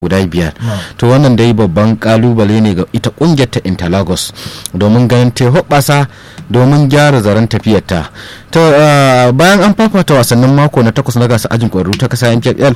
guda biyar to wannan dai babban kalubale ne ga ita kungiyar ta interlagos domin ganin ta hoɓasa domin gyara zaren tafiyarta to bayan an fafata wasannin mako na takwas na gasa ajin ƙwararru ta kasa mpfl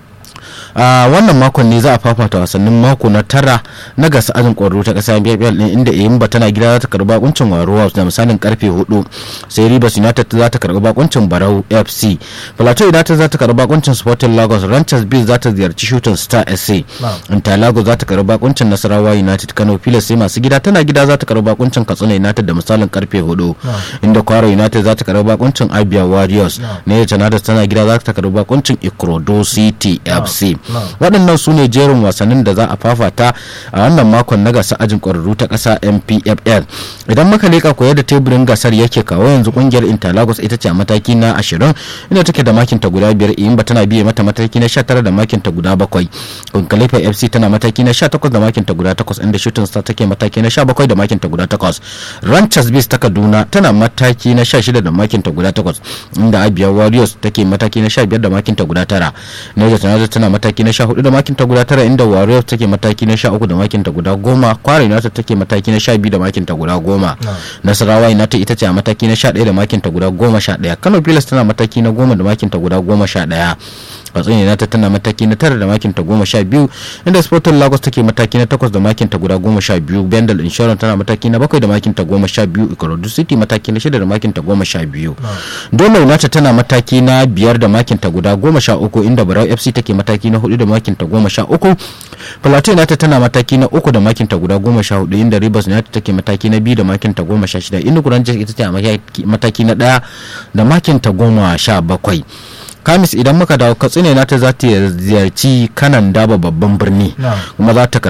a wannan makon ne za a fafata wasannin mako na tara na gasa ajin kwaro ta kasa biyar din inda Eyimba tana gida za ta karbi bakuncin Waro da misalin karfe 4 sai Rivers United za ta karbi bakuncin Barau FC Plateau United za ta karbi bakuncin Sporting Lagos Ranchers Bees za ta ziyarci Shooting Star SC Interlagos za ta karbi bakuncin Nasarawa United Kano Pilas sai masu gida tana gida za ta karbi bakuncin Katsina United da misalin karfe 4 inda Kwara United za ta karbi bakuncin Abia Warriors ne United tana gida za ta karbi bakuncin Ikorodo City FC waɗannan su ne jerin wasannin da za a fafata a wannan makon na gasar ajin ƙwararru ta ƙasa mpfl idan muka leƙa koyar da teburin gasar yake kawo yanzu ƙungiyar interlagos ita ce a mataki na ashirin inda take da makin ta guda biyar iyimba tana biye mata mataki na sha tara da makin ta guda bakwai kunkalifa fc tana mataki na sha takwas da makin ta guda takwas inda shooting star take mataki na sha bakwai da makin ta guda takwas ranchers base ta kaduna tana mataki na sha shida da makin ta guda takwas inda abia warriors take mataki na sha biyar da makin ta guda tara niger united tana mataki na sha hudu da makin ta guda tara inda warriors take mataki na sha uku da makin ta guda goma kwara united take mataki na sha biyu da makin ta guda goma nasarawa united ita ce a mataki na sha ɗaya da makin ta guda goma sha ɗaya kano pilas tana mataki na goma da makin ta guda goma sha ɗaya katsin united tana mataki na tara da makin ta goma sha biyu inda sporting lagos take mataki na takwas da makin ta guda goma sha biyu bendel insurance tana mataki na bakwai da makin ta goma sha biyu ikorodu city mataki na shida da makin ta goma sha biyu doma united tana mataki na biyar da makin ta guda goma sha uku inda barau fc take mataki na hudu da makin ta goma sha uku plateau united tana mataki na uku da makin ta guda goma sha hudu inda rivers united take mataki na biyu da makin ta goma sha shida inda rangers ita ce a mataki na daya da makin ta goma sha bakwai kamis idan muka dawo katsina na ta za ta ziyarci kanan daba babban birni kuma za ta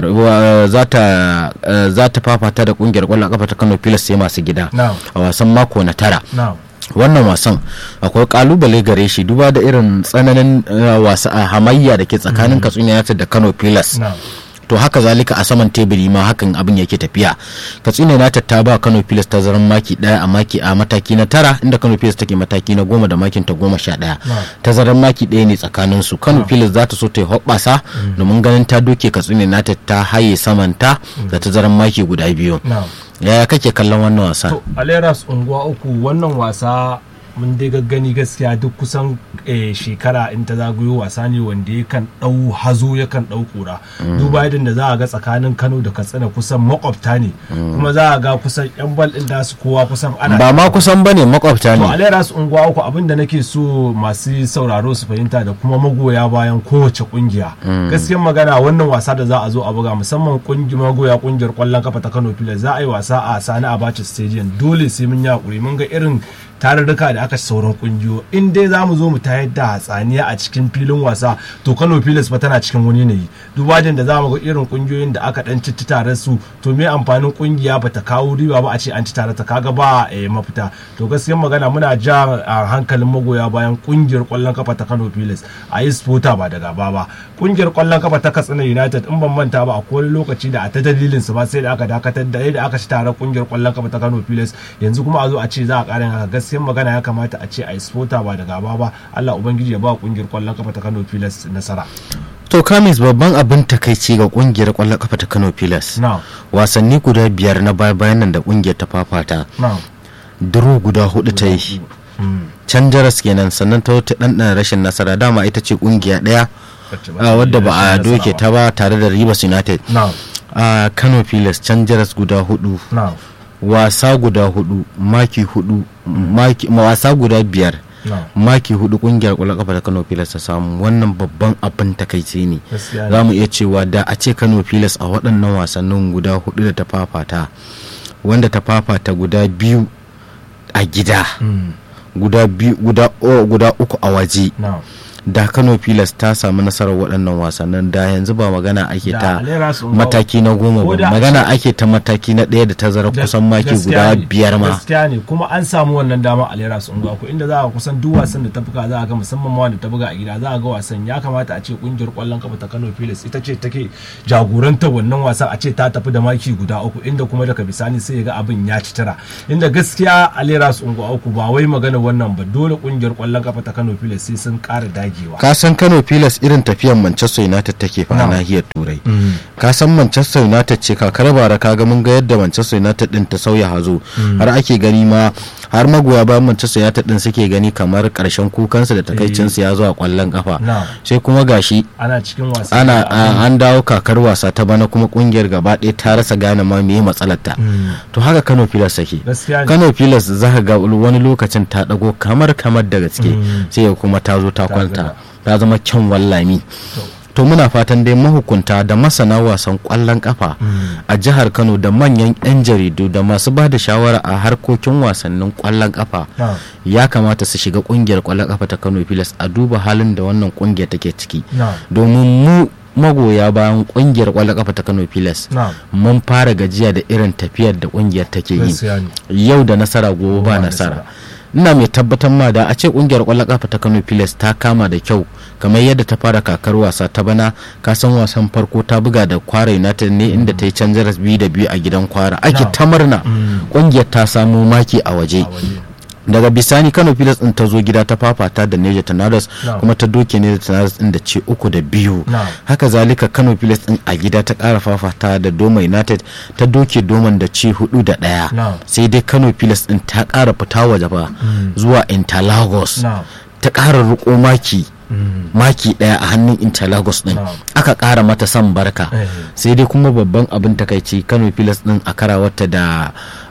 za ta fafata da kungiyar kwallon kafa ta kano pilas sai masu gida a wasan mako na tara wannan wasan akwai kalubale gare shi duba da irin tsananin wasa a hamayya da ke tsakanin katsina united da kano pilas to haka zalika a saman teburi ma hakan abin yake tafiya katsina na ta ba kano pilas ta zaran maki daya a maki a mataki na tara inda kano pilas take mataki na goma da makin ta goma sha daya ta zaran maki daya ne tsakanin su kano pilas za ta so ta yi hoɓɓasa domin ganin ta doke katsina na ta haye samanta da ta zaran maki guda biyu yaya kake kallon wannan wasa to aleras unguwa uku wannan wasa mun dai gaggani gaskiya duk kusan shekara in ta zagayo wasa ne wanda yakan ɗau hazo yakan ɗau kura duba yadda da za a ga tsakanin kano da katsina kusan makwabta ne kuma za a ga kusan yan bal ɗin da su kowa kusan ana ba ma kusan bane makwabta to ne alera su unguwa uku abin da nake so masu sauraro su fahimta da kuma magoya bayan kowace kungiya gaskiyar magana wannan wasa da za a zo a buga musamman kungi magoya kungiyar kwallon kafa ta kano pilas za a yi wasa a sani abacha stadium dole sai mun yi hakuri mun ga irin tarurruka da aka sauran kungiyo in dai za mu zo mu tayar da hatsaniya a cikin filin wasa to kano pilas fa tana cikin wani yanayi dubajin da za mu ga irin kungiyoyin da aka dan citti tare su to me amfanin kungiya ba ta kawo riba ba a ce an ci tare ta kaga ba mafita to gaskiyar magana muna ja a hankalin magoya bayan kungiyar kwallon kafa ta kano pilas a yi spota ba da gaba ba kungiyar kwallon kafa ta katsina united in ban manta ba a wani lokaci da a ta dalilin su ba sai da aka dakatar da yadda aka ci tare kungiyar kwallon kafa ta kano pilas yanzu kuma a zo a ce za a karin haka gaskiyar magana ya kamata a ce a yi spota ba da gaba ba Allah ubangiji ya ba kungiyar kwallon kafa ta Kano Pilas nasara to kamis babban abin takaici ga kungiyar kwallon kafa ta Kano Pilas na wasanni guda biyar na baya bayan nan da kungiyar ta fafata na duro guda hudu ta yi can jaras kenan sannan ta wata ɗanɗana rashin nasara dama ita ce kungiya ɗaya a wadda ba a doke ta ba tare da Rivers United na a Kano Pilas can jaras guda hudu na wasa guda hudu maki hudu maki wasa guda biyar na maki hudu kungiyar kwallon kafa ta Kano Pilas ta samu wannan babban abin takaici ne gaskiya ne. za mu iya cewa da a ce Kano Pilas a waɗannan wasannin guda hudu da ta fafata wanda ta fafata guda biyu a gida Mm, guda biyu guda o- guda uku a waje na da Kano Pilas ta samu nasarar waɗannan wasannin da yanzu ba magana ake Da ta Alera sun ga- mataki na goma Ko ba da a magana ake ta mataki na ɗaya da tazara Da- kusan maki gaskiya guda ne, biyar ma gaskiya ne kuma an samu wannan dama a lera sun ko inda za a kusan duk wasan da ta buga za a ga musamman ma wanda ta buga a gida za a ga wasan ya kamata a ce kungiyar kwallon kafa ta Kano Pilas ita ce take jagorantar wannan wasan a ce ta tafi da maki guda uku inda kuma daga bisani sai ya ga abin ya ci tara inda gaskiya a lera sun uku ba wai magana wannan ba dole kungiyar kwallon kafa ta Kano Pilas sai sun ƙara dage dagewa ka san kano pilas irin tafiyar manchester united take fa a Na'am. nahiyar turai ka san manchester united ce kakar bara ka ga mun ga yadda manchester united din ta sauya hazo har ake gani ma har magoya bayan manchester united din suke gani kamar karshen kukansu da takaicinsu ya zo a kwallon kafa Na'am. sai kuma gashi ana cikin wasa ana da abin- a- an dawo kakar wasa ta bana kuma kungiyar gaba ɗaya ta rasa gane ma meye matsalar ta to haka kano pilas take gaskiya ne kano pilas za ka ga wani lokacin ta dago kamar kamar da gaske Mm. sai ya kuma ta zo ta Ta kwanta gaba. ta zama kyan wallami to muna fatan dai mahukunta da masana wasan kwallon kafa a jihar kano da manyan 'yan jaridu da masu ba da shawara a harkokin wasannin kwallon kafa Na'am. ya kamata su shiga kungiyar kwallon kafa ta kano pilas a duba halin da wannan kungiyar take ciki Na'am. domin mu magoya bayan kungiyar kwallon kafa ta kano pilas Na'am. mun fara gajiya da irin tafiyar da kungiyar take yi gaskiya ne yau da nasara gobe ba ba nasara ina mai tabbatar ma da a ce kungiyar kwallon kafa ta Kano Pilas ta kama da kyau kamar yadda ta fara kakar wasa ta bana ka san wasan farko ta buga da Kwara United ne inda ta yi can jaras biyu da biyu a gidan Kwara ake Na'am. ta murna kungiyar ta samu maki a waje a waje daga bisani kano pilas din ta zo gida ta fafata da neja tanadas Na'am. kuma ta doke neja tanadas din da ce uku da biyu Na'am. haka zalika kano pilas din a gida ta kara fafata da doma united ta doke doman da ce hudu da daya Na'am. sai dai kano pilas din ta kara fita waje ba zuwa interlagos Na'am. ta kara riko maki maki daya a hannun interlagos din Na'am. aka kara mata san barka Eh. sai dai kuma babban abin takaici kano pilas din a karawarta da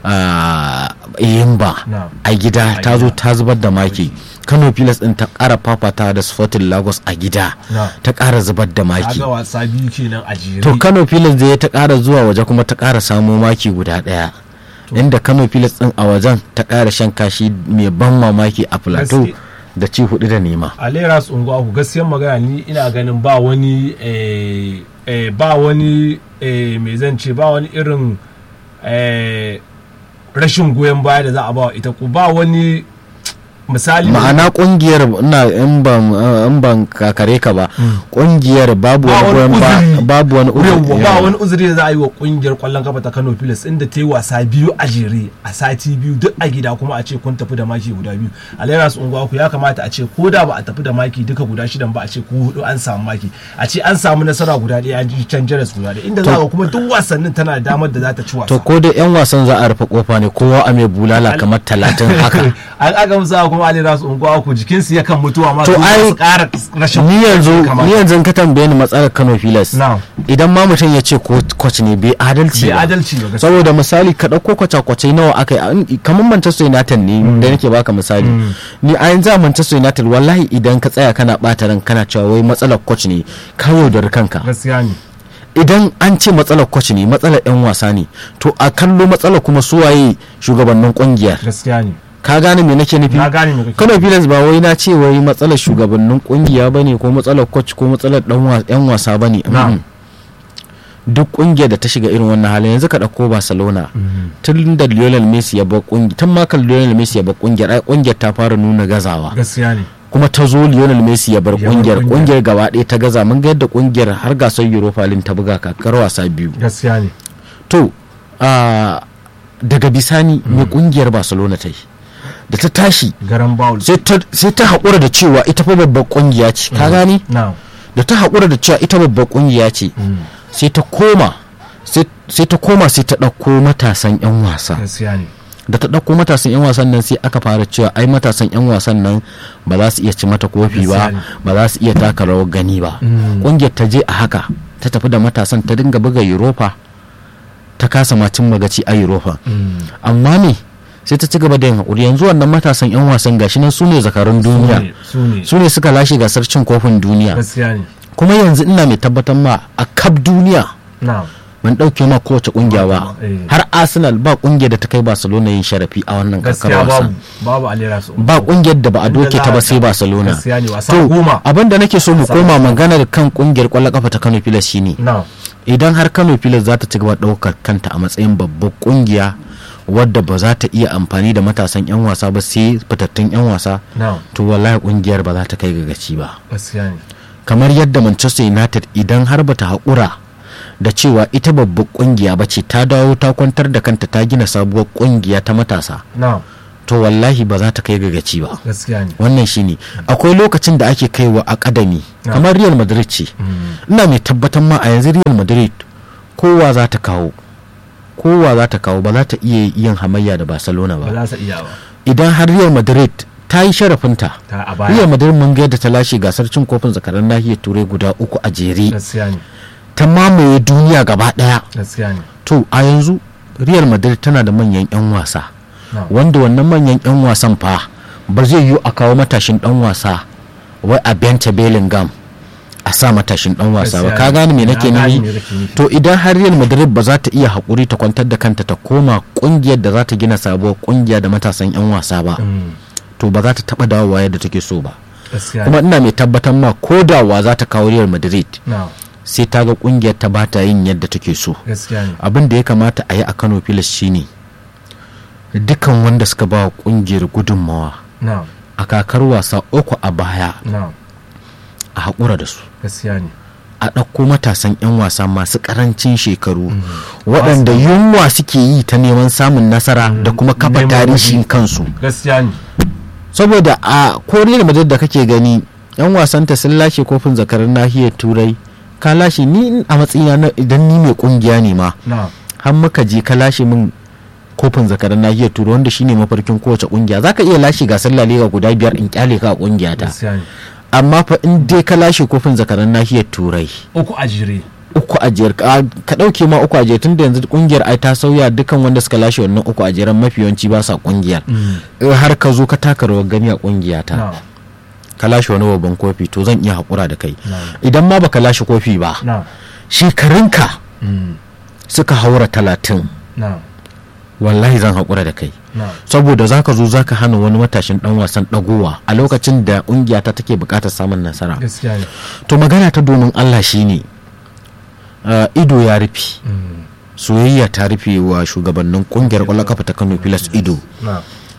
ah, yimba Na'am. a gida A ta zo gida. ta zubar da maki kano pilas din ta kara fafata da sporting lagos a gida Na'am. ta kara zubar da maki kaga wasa biyu kenan a jere to kano pilas zai ta kara zuwa waje kuma ta kara samo maki guda daya inda kano pilas din a wajen ta kara shan kashi mai ban mamaki a plateau Gaske. da ci hudu da nema a leras unguwa ku gaskiyar magana ni ina ganin ba wani eh, eh, ba wani eh, me zan ce ba wani irin eh, rashin goyon baya da za a ba wa ita ku ba wani misali ma'ana kungiyar ina in ban in ban kakare ka ba kungiyar babu ba wani wani goyon ba uzuri babu wani Yawwa, uzuri ba wani uzuri da za a yi wa kungiyar kwallon kafa ta Kano Pilas inda ta yi wasa biyu a jere a sati biyu duk a gida kuma a ce kun tafi da maki guda biyu a Lagos unguwa ku ya kamata a ce ko da ba a tafi da maki duka guda shidan ba a ce ko hudu an samu maki a ce an samu nasara guda ɗaya an ji can jaras guda ɗaya inda za ka kuma duk wasannin tana da damar da za ta ci wasa to ko da yan wasan za a rufe kofa ne kowa a mai bulala kamar talatin haka an aka musa kuma Ali Rasu unguwa ku jikinsu yakan mutuwa ma To su ai, su ƙara rashin ni yanzu kamar. ni yanzu in ka tambaye ni matsalar Kano Pilas Na'am. idan ma mutum ya ce ko coach ne bai adalci Bai ba adalci ba gaskiya. saboda misali ka dauko kwace-kwace nawa aka yi an- kamar Manchester United ne da nake baka misali ni a yanzu a Manchester United wallahi idan ka tsaya kana bata ran kana cewa wai matsalar coach ne ka yaudari kanka gaskiya ne idan an ce matsalar coach ne matsalar yan wasa ne to a kallo matsalar kuma suwaye shugabannin kungiyar gaskiya ne ka gane me nake nufi na gane me kake Kano Pilas ba wai na ce wai matsalar shugabannin kungiya bane ko matsalar coach ko matsalar dan wa- yan wasa bane Na'am. Mm-mm. duk kungiyar da ta shiga irin wannan halin yanzu ka dauko Barcelona tun da Lionel Messi ya bar kungiya tun ma kan Lionel Messi ya bar kungiyar ai kungiyar ta fara nuna gazawa gaskiya ne kuma ta zo Lionel Messi ya bar Ya bar kungiyar kungiyar. kungiyar gaba ɗaya ta gaza mun ga yadda kungiyar har gasar Europa League ta buga kakar wasa biyu gaskiya ne to a daga bisani mai kungiyar Barcelona ta yi da ta tashi garan bawul sai ta sai ta haƙura da cewa ita fa babbar ƙungiya ce ka gani na da ta haƙura da cewa ita babbar ƙungiya ce sai ta koma sai sai ta koma sai ta ɗauko matasan 'yan wasa gaskiya ne da ta ɗauko matasan 'yan wasan nan sai aka fara cewa ai matasan 'yan wasan nan ba za su iya ci mata kofi ba Gaskiya ne. ba za su iya taka rawar gani ba Mm. ƙungiyar ta je a haka ta tafi da matasan ta dinga buga europa ta kasa macin magaci a europa amma ne sai ta ci gaba da yin haƙuri yanzu wannan matasan 'yan wasan gashi nan su ne zakarun duniya su ne su ne suka lashe gasar cin kofin duniya gaskiya ne kuma yanzu ina mai tabbatar ma a kaf duniya na ban ɗauke ma kowace ƙungiya ba Eh. har arsenal ba ƙungiyar da ta kai barcelona yin sharafi a wannan kakar gaskiya wasa babu babu alera su ba ƙungiyar da ba a Inda doke za ta a ba sai ga- barcelona gaskiya ne wasa to goma abin da nake so mu Wasa koma goma. maganar kan ƙungiyar ƙwallon kafa ta kano pilas shine na idan har kano pilas za ta ci gaba ɗaukar kanta a matsayin babbar ƙungiya wadda ba za ta iya amfani da matasan 'yan wasa ba sai fitattun 'yan wasa na to wallahi ƙungiyar ba za ta kai ga gaci ba gaskiya ne kamar yadda manchester united idan har bata haƙura da cewa ita babbar ƙungiya ba ce ta dawo ta kwantar da kanta ta gina sabuwar ƙungiya ta matasa na to wallahi ba za ta kai ga gaci ba gaskiya ne wannan shine akwai lokacin da ake kaiwa akadami Na. kamar real madrid ce ina mai tabbatar ma a yanzu real madrid kowa za ta kawo kowa za ta kawo ba za ta iya yin hamayya da barcelona ba ba za su iya ba idan har real madrid ta yi sharafinta ta a real baya madrid mun ga yadda ta lashe gasar cin kofin zakaran nahiyar turai guda uku a jere gaskiya ne ta mamaye duniya gaba daya gaskiya ne to a yanzu real madrid tana da manyan 'yan wasa na wanda wannan manyan 'yan wasan fa ba zai yiwu a kawo matashin dan wasa wai a benta bellingham a sa matashin dan wasa ba ka Gaskiya ne. gane me nake Na gane nufi me kake nufi. to idan har real madrid ba za ta iya haƙuri ta kwantar da kanta ta koma kungiyar da za ta gina sabuwar kungiya da matasan 'yan wasa ba Mm, to ba za ta taba dawowa yadda take so ba gaskiya kuma ne ina mai tabbatar ma ko da wa za ta kawo real madrid na sai ta ga kungiyar ta ba ta yin yadda take so gaskiya ne abin da ya kamata a yi a kano filas shine dukan wanda suka ba wa kungiyar gudunmawa na a kakar wasa uku a baya na a haƙura da su gaskiya ne a ɗauko matasan 'yan wasa masu ƙarancin shekaru waɗanda yunwa suke yi ta neman samun nasara da kuma kafa Neman tarihin waje. kansu gaskiya ne saboda a koriyar madrid da kake gani 'yan wasanta sun lashe kofin zakarar nahiyar turai ka lashe ni a matsayina na idan ni mai kungiya ne ma na har muka je ka lashe min kofin zakarar nahiyar turai wanda shine mafarkin kowace kungiya zaka iya lashe gasar la liga guda biyar in kyale ka a kungiya ta gaskiya ne amma fa in dai ka lashe kofin zakarar nahiyar turai uku a jere uku a jiyar ka ka dauke ma uku a jiyar tunda yanzu kungiyar ai ta sauya dukan wanda suka lashe wannan uku a jiyar mafi yawanci ba sa kungiyar In har ka zo ka taka rawar gani a kungiya ta na ka lashe wani babban kofi to zan iya haƙura da kai na idan ma baka lashe kofi ba na shekarunka Mm, suka haura talatin na wallahi zan haƙura da kai na saboda zaka zo zaka hana wani matashin dan wasan dagowa a lokacin da ƙungiya ta take buƙatar samun nasara gaskiya ne to magana ta domin Allah shine uh, ido ya rufe Mm, soyayya ta rufe wa shugabannin ƙungiyar ƙwallon kafa ta Kano Pilas ido na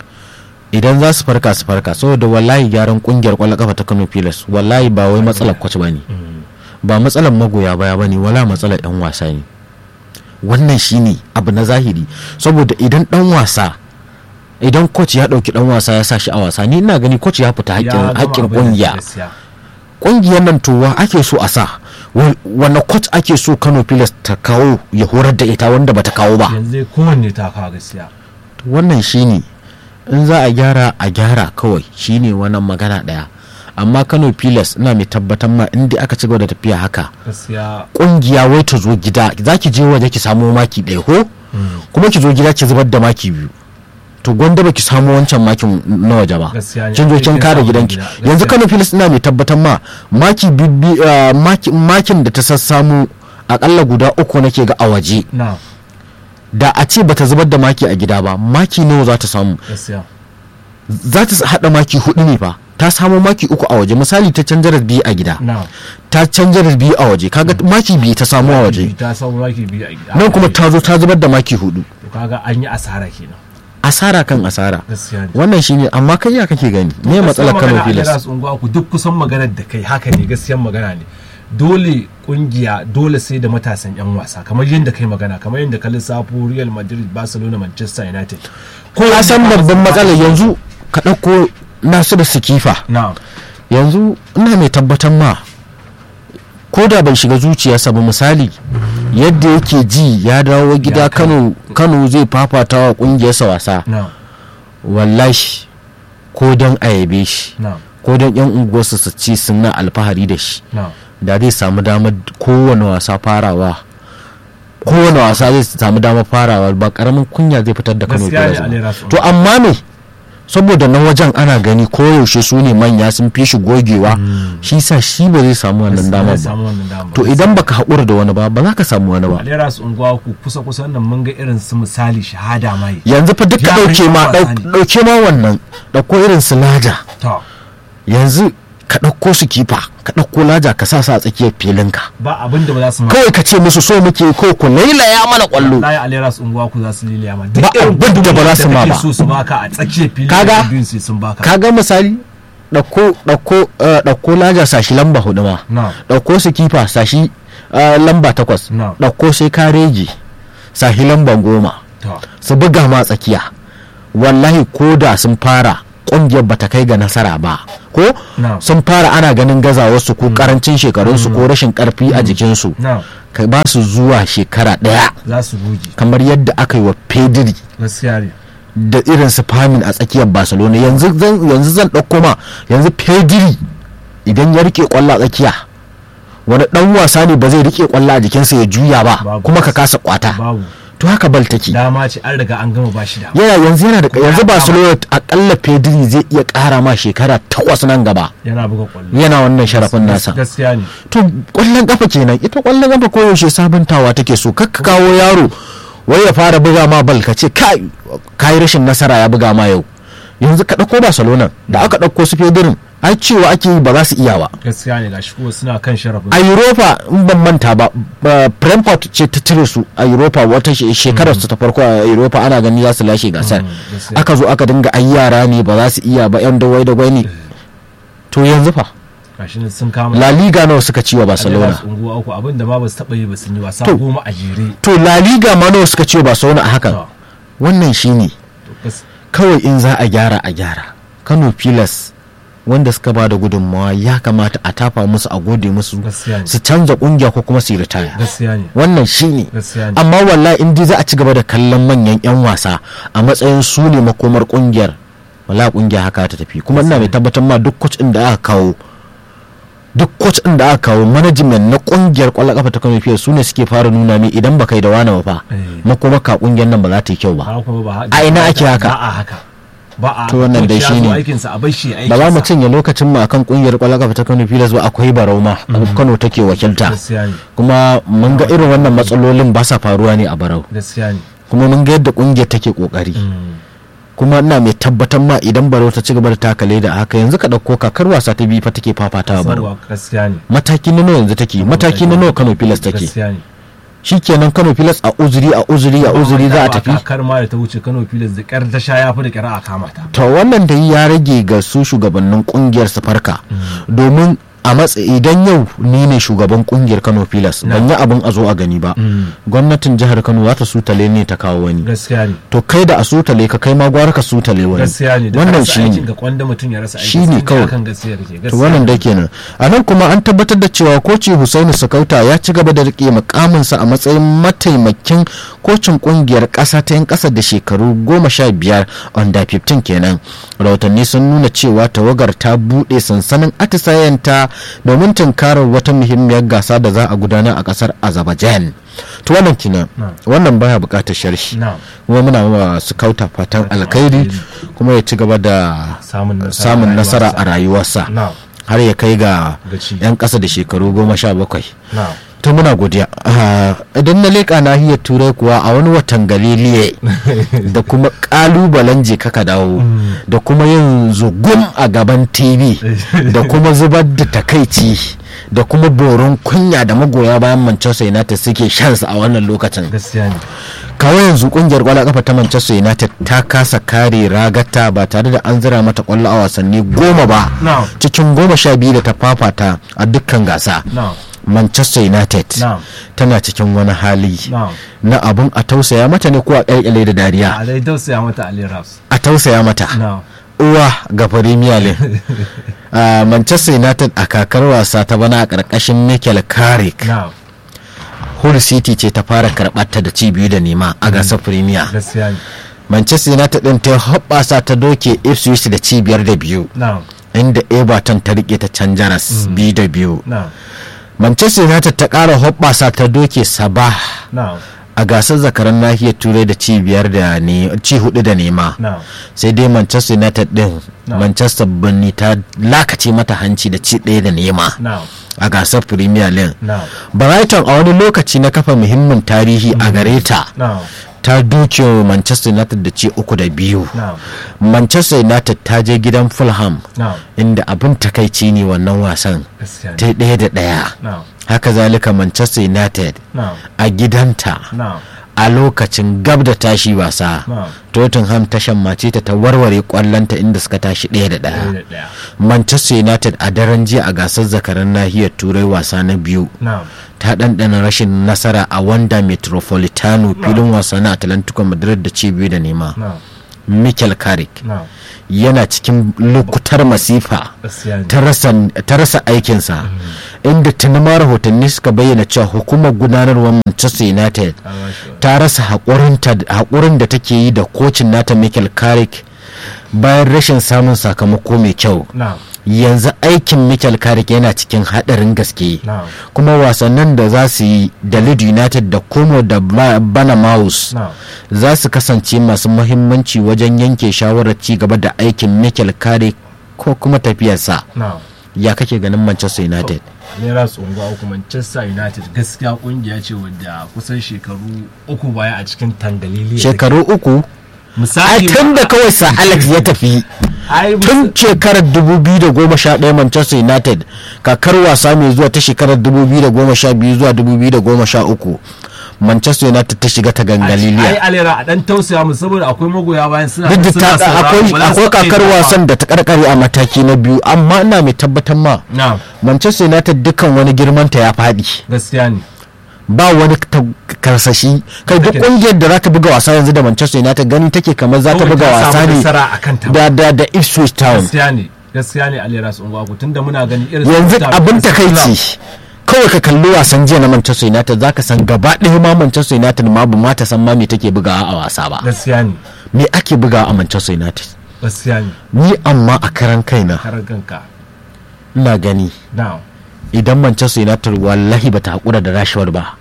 idan za su farka su farka saboda wallahi gyaran ƙungiyar ƙwallon kafa ta Kano Pilas wallahi ba wai matsalar kwace bane Mm, ba matsalar magoya baya bane wala matsalar yan wasa ne wannan shine abu na zahiri saboda idan dan wasa idan coach ya dauki dan wasa ya sa shi a wasa ni ina gani coach ya fita ya haƙƙin gama haƙƙin abin da kungiya gaskiya. kungiyar nan to wa ake so a sa Wa- wanne coach ake so Kano Pilas ta kawo ya horar da ita wanda bata kawo ba yanzu dai kowanne ta kawo gaskiya To wannan shine in za a gyara a gyara kawai shine wannan magana daya amma Kano Pilas ina mai tabbatar ma in dai aka ci gaba da tafiya haka gaskiya kungiya wai ta zo gida za ki je waje ki samo maki ɗaya ko kuma ki zo gida ki zubar da maki biyu to gwanda ba ki samu wancan makin na waje ba Gaskiya ne. kin zo kin Kin kare samu gidanki gida. Gaskiya. yanzu kano filis ina mai tabbatar ma maki bibbi ah, maki- makin da ta sassamu akalla guda uku nake ga a waje na da a ce bata zubar da maki a gida ba maki nawa za ta samu gaskiya za ta hada maki hudu ne fa ta samu maki uku a waje misali ta canjar biyu a gida na ta canjar biyu a waje kaga maki biyu ta samu a waje ta samu maki biyu a gida nan kuma ta zo ta zubar da maki hudu To kaga an yi asara kenan asara kan asara gaskiya ne wannan shine amma kai ya kake gani me matsalar Kano Pilas Pilas unguwa ku duk kusan maganar da kai haka ne gaskiyan magana ne dole kungiya dole sai da matasan yan wasa kamar yadda kai magana kamar yadda ka lissafo Real Madrid Barcelona Manchester United ko ka san babban matsalar yanzu ka ɗauko Nasiru Sikifa na yanzu ina mai tabbatar ma ko da bai shiga zuciyarsa ba misali yadda yake ji ya dawo gida Ya kai. Kano Kano zai fafata wa kungiyarsa wasa na wallahi ko don a yabe shi na ko don yan unguwarsa su ci suna alfahari da shi na da zai samu damar kowane wasa farawa kowane wasa zai samu damar farawa ba karamin kunya zai fitar da kano Gaskiya ne, Pilas ba. Ali Rasu. to amma me saboda nan wajen ana gani koyaushe su ne manya sun fi shi gogewa shi sa shi ba zai samu wannan damar Zai ba samu wannan damar to idan baka haƙura da wani ba ba za ka samu wani ba alera su unguwa ku kusa kusan nan mun ga irin su misali shahada mai yanzu fa duka Ya ɗauke kai ma wasa ɗau- ne. ɗauke ma wannan ɗauko irin su laja to yanzu ka ɗauko su kifa ka ɗauko laja ka sa su a tsakiyar filinka ba abin da ba za su ma kawai ka ce musu so muke ko ku lailaya mana ƙwallo layi alera su unguwa ku za su liliya ma Ba abin da ba za su ma ba. so su baka a tsakiyar fili Kaga? da biyun sai sun baka kaga misali ɗauko ɗauko eh, ɗauko laja sashi lamba hudu ma na ɗauko su kifa sashi eh, lamba takwas Na. ɗauko sai kareji sashi lamba goma to su buga ma tsakiya wallahi ko da sun fara kungiyar bata kai ga nasara ba ko Na'am. sun fara ana ganin gazawarsu ko karancin shekarunsu ko rashin karfi a jikinsu na ka ba su zuwa shekara daya za su goge kamar yadda aka yi wa pedri gaskiya ne da irin su famin a tsakiyar barcelona yanzu zan yanzu zan ɗauko ma yanzu pedri idan ya rike kwallo a tsakiya wani dan wasa ne ba zai rike kwallo a jikinsa ya juya ba Babu. kuma ka kasa kwata babu to haka bal take dama ce an riga an gama ba shi dama yana yanzu yana da Kuma yanzu ya barcelona akalla pedri zai iya kara ma shekara takwas nan gaba yana buga kwallo yana wannan sharafin nasa gaskiya ne to kwallon kafa kenan ita kwallon kafa koyaushe sabuntawa take so kakka kawo yaro wai ya fara buga ma bal ka ce kai kai rashin nasara ya buga ma yau yanzu ka dauko barcelona da aka dauko su fedirin ai cewa ake yi ba za su iya ba gaskiya ne gashi kuma suna kan sharafin a europa in ban manta ba ba- brentford ce ta cire su a europa wata she- shekarar su ta farko a europa ana gani za su lashe gasar Mm, gaskiya. aka zo aka dinga ai yara ne ba za su iya ba yan dawai dawai ne to yanzu fa gashi ne sun kama la liga nawa suka ci wa Barcelona barcelona unguwa uku abin da ma ba su taɓa yi ba sun yi wasa To. goma a jere to la liga ma nawa suka ci wa barcelona a hakan To, wannan shine to gas- kawai in za a gyara a gyara kano pilas wanda suka ba da gudunmawa ya kamata a tafa musu a gode musu gaskiya ne su canza kungiya ko kuma su yi ritaya gaskiya ne wannan shine gaskiya ne amma wallahi in dai za a ci gaba da kallon manyan 'yan wasa a matsayin su ne makomar kungiyar wala kungiya haka ta tafi kuma ina mai tabbatar ma duk coach din da aka kawo duk coach din da aka kawo management na kungiyar kwallon kafa ta Kano fiye su ne suke fara nuna mi idan baka yi da wani ba fa Eh. makomar ka kungiyar nan ba za ta yi kyau ba ba kuma ba A ina ake haka? ba a haka ba a To wannan dai coach ya zo shine. aikinsa a bar shi ya ba za mu aikinsa. cinye lokacin mu akan kungiyar kwallon kafa ta Kano Pilas ba akwai Barau ma Kano take wakilta gaskiya ne kuma mun ga irin wannan matsalolin ba sa faruwa ne a Barau gaskiya ne kuma mun ga yadda kungiyar take kokari Mm. kuma ina mai tabbatar ma idan Barau ta ci gaba da takale da haka yanzu ka dauko kakar wasa ta biyu fa take fafatawa Barau Sauwa, gaskiya ne mataki na nawa yanzu take mataki na nawa Kano Pilas take gaskiya ne shikenan Kano Pilas a uzuri a uzuri a uzuri za a tafi kakar ma da ta wuce Kano Pilas da kyar ta sha yafi da kyar a kama ta to wannan da ya rage ga su shugabannin kungiyar su farka domin a matsa idan yau ni ne shugaban kungiyar kano pilas ban yi abin a zo a gani ba gwamnatin jihar kano za ta sutale ne ta kawo wani gaskiya ne to kai da a sutale ka kai ma gwara ka sutale wani gaskiya ne da wannan rasa shi aikin ne ga kwanda mutum ya rasa aiki Shi ne sai kawai. kan gaskiya kake to gaskiya wannan da kenan a nan kuma an tabbatar da cewa koci husaini sakauta ya ci gaba da rike mukaminsa a matsayin mataimakin kocin kungiyar kasa ta yan kasa da shekaru goma sha biyar under 15 kenan rahotanni sun nuna cewa tawagar ta buɗe sansanin atisayenta domin tunkarar wata muhimmiyar gasa da za a gudanar a kasar azerbaijan to wannan kenan Na. wannan baya bukatar sharshi na kuma muna wa su kauta fatan alkhairi kuma ya ci gaba da samun nasara samun a nasara rayuwarsa. a rayuwarsa na har ya kai ga Gaci. 'yan ƙasa da shekaru goma sha bakwai na to muna godiya Ah, idan na leƙa nahiyar turai kuwa a wani watan galiliye da kuma ƙalubalen je kaka dawo da kuma yin zugum a gaban tv da kuma zubar da takaici da kuma boron kunya da magoya bayan manchester united suke shansa a wannan lokacin gaskiya ne kawo yanzu kungiyar kwallon kafa ta manchester united ta kasa kare ragata ba tare da an zira mata kwallo a wasanni goma ba na cikin goma sha biyu da ta fafata a dukkan gasa na manchester united na tana cikin wani hali na na abun a tausaya mata ne ko a ƙyalƙyale da dariya a dai tausaya mata Ali Raps a tausaya mata na uwa ga premier league Ah, manchester united a kakar wasa ta bana a ƙarƙashin mikel carrick na hull city ce ta fara karɓar ta da ci biyu da nema a gasar premier gaskiya ne manchester united din ta hoɓɓasa ta doke ipswich da ci biyar da biyu na inda everton ta rike ta can jaras biyu da biyu na manchester united ta ƙara hoɓɓasa ta doke sabah na a gasar zakaran nahiyar turai da ci biyar da ne ci hudu da nema na sai dai manchester united din No. manchester birni ta lakace mata hanci da ci ɗaya da nema na a gasar premier league na brighton a wani lokaci na kafa muhimmin tarihi a gare ta na ta duke manchester united da ci uku da biyu na manchester united ta je gidan fulham na inda abin takaici ne wannan wasan gaskiya ta ne yi ɗaya da ɗaya na haka zalika manchester united na a gidanta na a lokacin gab da tashi wasa na tottenham ta shammace ta ta warware kwallonta inda suka tashi ɗaya da ɗaya ɗaya da ɗaya manchester united a daren jiya a gasar zakaran nahiyar turai wasa na biyu na ta ɗanɗana rashin nasara a wanda metropolitano filin wasa na atlantico madrid da ci biyu da nema na michael carrick na'am yana cikin lokutar masifa gaskiya ne ta rasa- ta rasa aikinsa inda tuni ma rahotanni suka bayyana cewa hukumar gudanarwar manchester united An bashi wa- ta rasa haƙurinta- haƙurin da take yi da kocin nata michael carrick bayan rashin samun sakamako mai kyau na'am yanzu aikin michael carrick yana cikin haɗarin gaske na'am kuma wasannin da za su yi da lead united da como da Ba- bana mouse na'am za su kasance masu muhimmanci wajen yanke shawarar ci gaba da aikin michael carrick ko kuma tafiyarsa na'am ya kake ganin manchester united Naira Tsongo uku Manchester United gaskiya kungiya ce wadda kusan shekaru uku baya a cikin tangalili shekaru uku ai misali tun da kawai sa alex ya tafi ai tun shekarar 2011 manchester united kakar wasa mai zuwa ta shekarar 2012 zuwa 2013 manchester united ta shiga ta ai gangaliliya alera a dan tausaya mu saboda akwai magoya bayan suna duk da suna ta sauraro, akwai ba za su akwai kakar taɓa wasan da ta karkare a mataki na biyu amma ina mai tabbatar ma na'am manchester united dukkan wani girmanta ya faɗi gaskiya ne ba wani ta- karsashi kai duk Take- kungiyar da za ta buga wasa yanzu da manchester united gani take kamar za ta Kawai buga ta samu wasa ne nasara a kanta da da da ipswich town gaskiya ne gaskiya ne alera Tsongo uku tunda muna gani irin yanzu su- abin su- takaici kawai ka kalli wasan jiya na manchester united zaka san gaba ɗaya ma manchester united ma ba ma ta san ma me take bugawa a wasa ba gaskiya ne me ake bugawa a manchester united gaskiya ne ni amma a karan kaina karar kanka ina gani na'am idan manchester united wallahi bata haƙura da rashford ba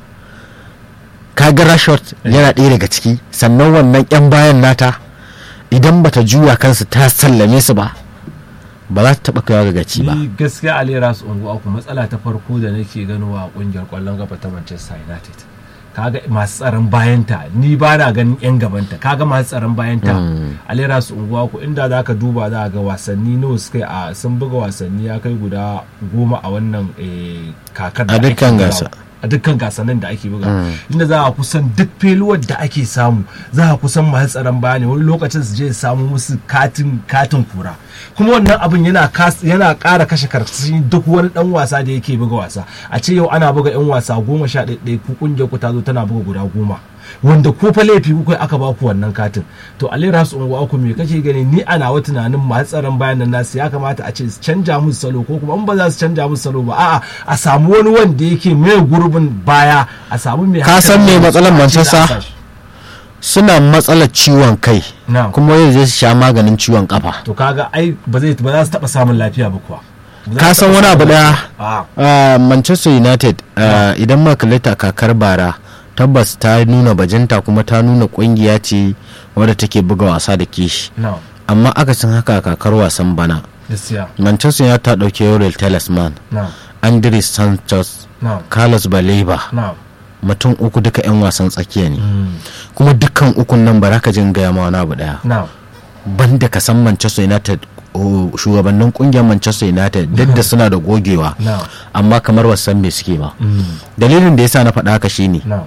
kaga rashford yana ɗaya daga ciki sannan wannan 'yan bayan nata idan bata juya kansu ta sallame su ba ba za ta taɓa kaiwa ga gaci ba ni gaskiya alera su ungu aku matsala ta farko da nake ganowa a kungiyar kwallon kafa ta manchester united kaga masu tsaron bayanta ni ba na ganin yan gabanta kaga masu tsaron bayanta alera su ungu aku inda za ka duba za ga wasanni nawa suka yi a sun buga wasanni ya kai guda goma a wannan eh, kakar da A ake dukkan bugawa. gasa. a dukkan gasannin da ake buga inda za a kusan duk feluwar da ake samu za a kusan masu tsaron baya ne wani lokacin su je su samu musu katin katin kura kuma wannan abin yana kas- yana ƙara kashe karsashi duk wani dan wasa da yake buga wasa a ce yau ana buga yan wasa goma sha ɗaya ku kungiyar ku ta zo tana buga guda goma wanda ko fa laifi kuka aka ba ku wannan katin to alera su unguwa ku me kake gani ni ana wa tunanin masu tsaron bayan nan nasu ya kamata a ce su canja musu salo ko kuma in ba za su canja musu salo ba a'a a samu wani wanda yake mai gurbin baya a samu mai Ka san me hankali matsalar a ce Manchester? da a sa shi. suna matsalar ciwon kai Na'am. kuma yau zai su sha maganin ciwon kafa to kaga ai ba zai ba za su taba samun lafiya ba kuwa Ba za ka su san taɓa wani abu samun daya lafiya. A'a. Uh, manchester united uh, idan muka kalli ta kakar bara tabbas ta nuna bajinta kuma ta nuna kungiya ce wadda take buga wasa da kishi na'am amma akasin haka a kakar wasan bana gaskiya manchester united ta dauke yorel talisman na'am andres sanchez na'am carlos baleba na'am mutum uku duka 'yan wasan tsakiya ne Mm. kuma dukkan ukun nan ba za ka jin gaya ma wani abu daya na'am banda ka san manchester united oh, shugabannin kungiyar manchester united duk da suna da gogewa na'am amma kamar wasan me suke ba Mm. dalilin da yasa na faɗa haka shine na'am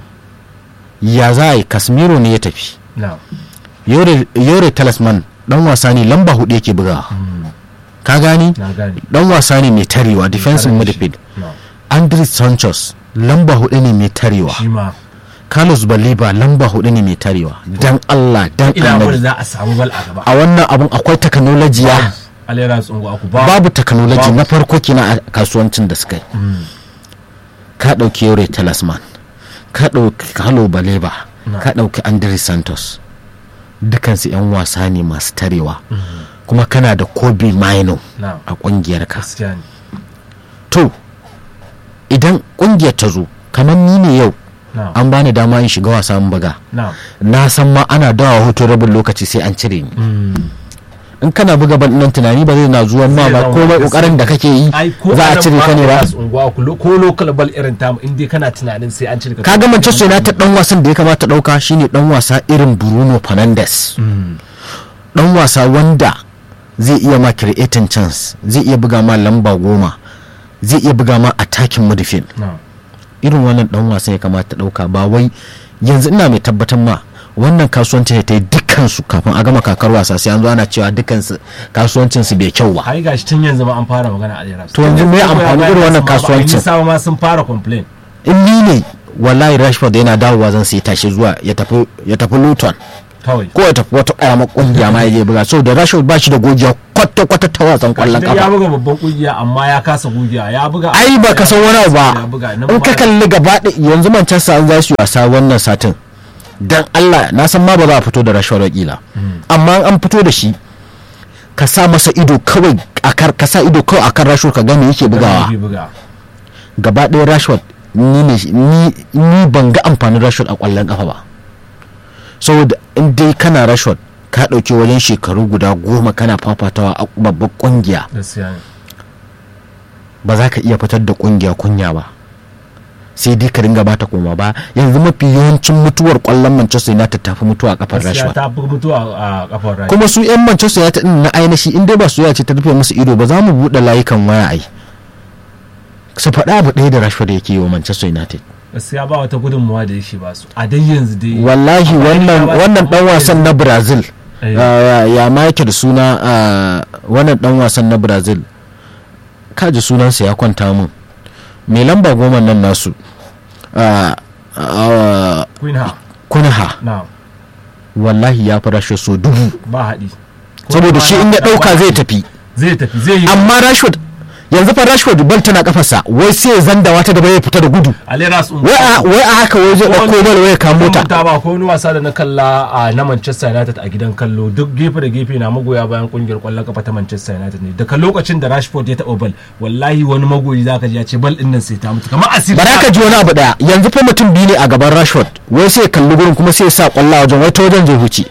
ya za a yi casemiro ne ya tafi na'am yore yore talisman dan wasa ne lamba hudu yake bugawa Mm. ka gani na gane dan wasa ne mai tarewa defensive Tare da shi. midfield na'am andres sanchez lamba hudu ne mai tarewa shi ma carlos baliba lamba hudu ne mai tarewa dan allah dan ina wani annabi za a samu bal a gaba a wannan abun akwai technology ya alera tsungu aku ba babu technology Babu. na farko kina a kasuwancin da suka yi Mm. ka ɗauki yore talisman ka ɗauki halo baleba Na. ka ɗauki andres santos dukansu 'yan wasa ne masu tarewa kuma kana da kobe maino na'am a ƙungiyarka gaskiya ne to idan ƙungiyar ta zo kamar ni ne yau na'am an bani dama in shiga wasa in buga na'am na san ma ana dawa hoto rabin lokaci sai an cire ni Mm. in kana buga ban nan tunani ba zai na zuwan ma Zai ba zama komai gaskiya. kokarin da kake yi ai ko za a nan cire ka ne ba Alera Tsungu aku lo- ko local ball irin tamu in dai kana tunanin sai an cire ka kaga Manchester United dan wasan da ya kamata dauka shine dan wasa irin Bruno Fernandes Mm. dan wasa wanda zai iya ma creating chance zai iya buga ma lamba goma zai iya buga ma attacking midfield na'am irin wannan dan wasan ya kamata dauka ba wai yanzu ina mai tabbatar ma wannan kasuwanci ta yi dukkan su kafin a gama kakar wasa sai an zo ana cewa dukkan su kasuwancin su bai kyau ba ai gashi tun yanzu ma an fara magana a Alera To yanzu me amfani irin wannan kasuwancin? sa ma sun fara complain in ni ne wallahi Rashford yana dawowa zan sai tashi zuwa ya tafi ya tafi Luton kawai ko ya tafi wata karamar kungiya ma ya je buga so da Rashford ba shi da gogiya kwata kwata ta wasan kwallon Idan ya kafa buga babban kungiya amma ya kasa gugiya ya buga ai ba ka san wani abu ya ba buga nan in ka ma- kalli gaba ɗaya yanzu Manchester an za su yi wasa wannan satin dan Allah na san ma ba za a fito da Rashford wakila amma an fito da shi ka sa masa ido kawai akar ka sa ido kawai akan Rashford ka ga me yake bugawa yake buga gaba ɗaya Rashford ni ne ni ni ban ga amfanin Rashford a ƙwallon kafa ba saboda in dai kana Rashford ka ɗauki wajen shekaru guda goma kana fafatawa a babbar ƙungiya gaskiya ne ba za ka iya fitar da ƙungiya kunya ba sai dai ka ringa bata koma ba yanzu mafi yawancin mutuwar ƙwallon Manchester United ta fi mutuwa a kafar gaskiya Rashford ta fi mutuwa a kafar rai kuma su 'yan Manchester United din na ainihi in dai ba su ce ta rufe musu ido ba za mu buɗe layukan waya ai su faɗa abu ɗaya da Rashford yake yi wa Manchester United gaskiya ba wata gudunmuwa da yake ba su a dai yanzu dai wallahi Amma wannan ya ba su wannan dan abubuwa wasan na brazil Eh. ah, ya ma yake da suna ah, wannan dan wasan na brazil kaji sunansa ya kwanta mun mai lamba goma nan nasu ah, ah, Queen ha kunha na wallahi ya fi rashe so dubu ba haɗi Ko saboda kuma shi na- in ya na- ɗauka zai tafi zai tafi zai yi amma rashford yanzu fa rashford bal tana kafarsa wai sai ya zandawa ta gaba ya fita da gudu alera su wai a wai a haka wai zai ɗauko bal wai ya kamo ta ta ba ko wani wasa da na kalla a na Manchester United a gidan kallo duk gefe da gefe na magoya bayan kungiyar kwallon kafa ta Manchester United ne daga lokacin da Rashford ya taɓa bal wallahi wani magoyi zaka ji ya ce bal din nan sai ta mutu kamar asiri bara ka ji wani abu daya yanzu fa mutum biyu ne a gaban rashford wai sai ya kalli gurin kuma sai ya sa kwallo a wajen wai ta wajen zai huce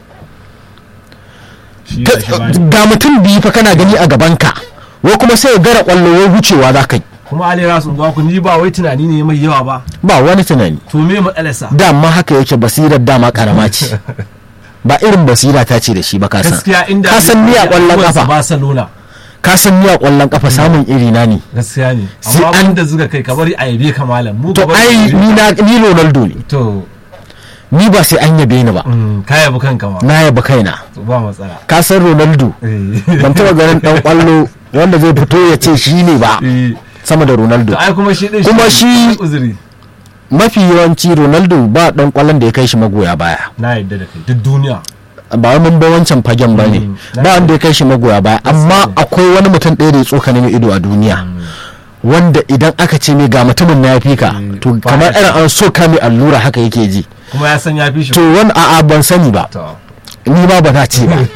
Shi Ta- ga shi bani. ga mutum biyu fa kana gani a gaban ka wai kuma sai ya gara kwallo wai hucewa za ka yi kuma alera su ku ni ba wai tunani ne mai yawa ba ba wani tunani to me matsalarsa dama haka yake basirar dama karama ce ba irin basira ta ce da shi ba ka san gaskiya inda ka san ni a kwallon kafa Barcelona ka san ni a kwallon kafa samun iri na ne gaskiya ne Sai amma an- an da zuga kai ka bari a yabe ka malam mu to ka bari a ai yabe ni ka. na ni Ronaldo ne to ni ba sai an yabe ni ba mm, ka yabi kanka ma na yaba kaina to ba matsala ka san Ronaldo eh ban taba ganin dan kwallo wanda zai fito ya ce shi ne ba eh sama da Ronaldo to ai kuma shi din Kuma shi- uzuri mafi yawanci Ronaldo ba dan kwallon da ya kai shi magoya baya na yadda da kai duk duniya ba wai mun ba wancan fagen ba ne Mm. ba wanda ya kai shi magoya baya amma akwai wani mutum ɗaya da ya tsokane mai ido a duniya wanda idan aka ce mai ga mutumin na ya fi ka Mm. to Ba kamar ya irin an soka mai allura haka yake ji kuma ya san ya fi shi to wani a'a ban sani ba to ni ba ba za ce ba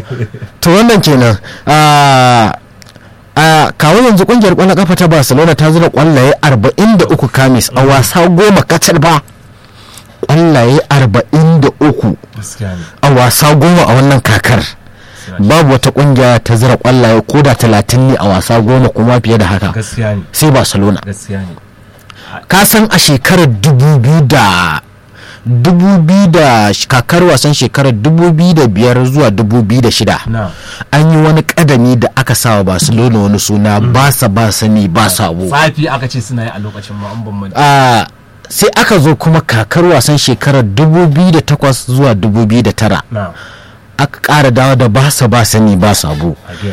to wannan kenan a a kawo yanzu kungiyar kwallon kafa ta barcelona ta zura kwallaye 43 kamis a wasa goma kacal ba kwallaye 43 gaskiya ne a wasa goma a wannan kakar babu wata kungiya ta zira kwallaye ko da 30 ne a wasa goma kuma fiye da haka gaskiya ne sai barcelona gaskiya ne ka san a shekarar 2000 da dubu biyu da kakar wasan shekarar dubu biyu da biyar zuwa dubu biyu da shida na an yi wani kadami da aka sawa barcelona wani suna ba sa ba sani ba sabo tsafi aka ce suna yi a lokacin ma an ban manta a sai aka zo kuma kakar wasan shekarar 2008 zuwa 2009 na aka ƙara dawo da ba sa ba sani ba sabo again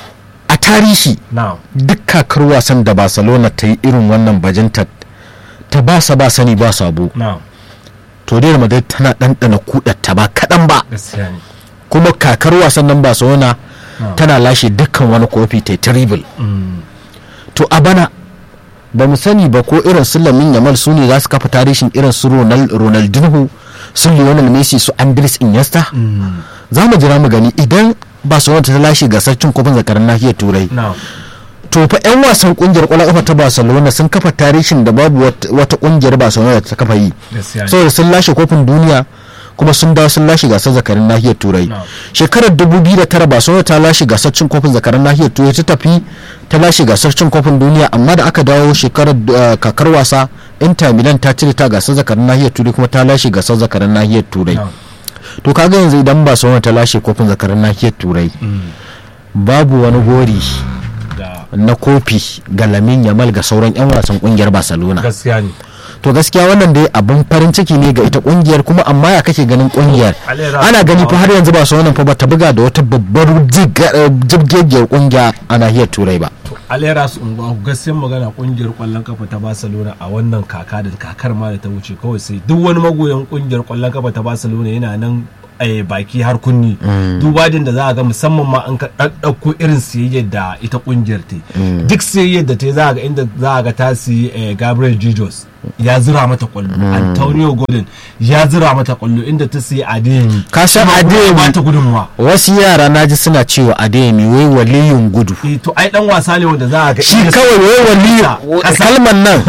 a tarihi na duk kakar wasan da barcelona ta yi irin wannan bajinta ta ba sa ba sani ba sabo na to dai madrid tana ɗanɗana kudatta ba kaɗan ba gaskiya ne kuma kakar wasan nan barcelona na tana lashe dukkan wani kofi ta triple Mm, to a bana ba mu sani ba ko irin su lamin yamal su ne za su kafa tarihin irin su Ronal- ronaldinho su lionel messi su andres iniesta mm, za mu jira mu gani idan barcelona ta lashe gasar cin kofin zakarar nahiyar turai na to fa yan wasan kungiyar kwallon kafa ta barcelona sun kafa tarihin da babu wat- wata kungiyar barcelona da ta kafa yi gaskiya ne saboda sun lashe kofin duniya kuma sun dawo sun lashe gasar zakarin nahiyar turai No. shekarar 2009 barcelona ta lashe gasar cin kofin zakarin nahiyar turai ta tafi ta lashe gasar cin kofin duniya amma da aka dawo shekarar uh, kakar wasa inter milan ta cire ta gasar zakarin nahiyar turai kuma ta lashe gasar zakarin nahiyar turai na to kaga yanzu idan barcelona ta lashe kofin zakarin nahiyar turai mm, babu wani gori da na kofi ga lamin yamal ga sauran 'yan wasan kungiyar barcelona gaskiya ne to gaskiya wannan dai abin farin ciki ne ga ita kungiyar kuma amma ya kake ganin kungiyar Alera- ana gani fa har yanzu ba su wannan fa ba ta buga da wata babbar jiga- eh, jibgegiyar kungiya a nahiyar turai ba alera su unguwa gaskiyar magana kungiyar kwallon kafa ta barcelona a wannan kaka da kakar ma da ta wuce kawai sai duk wani magoyan kungiyar kwallon kafa ta barcelona yana nan eh, baki har kunni duba din da za a ga musamman ma an ka ɗaɗɗauko irin siyayyar da ita kungiyar ta yi. duk siyayyar da ta yi za a ga inda za a ga ta siyi eh, Gabriel Jesus ya zira mata kwallo Antonio Gordon ya zira mata kwallo inda ta siyi Adeyemi Ka san Kuma Adeyemi- ba ta gudunmuwa wasu yara na ji suna cewa adeyemi wai waliyin gudu Eh, to ai dan wasa ne wanda za a ga shi inda kawai wai waliyin Kasa- kalmar nan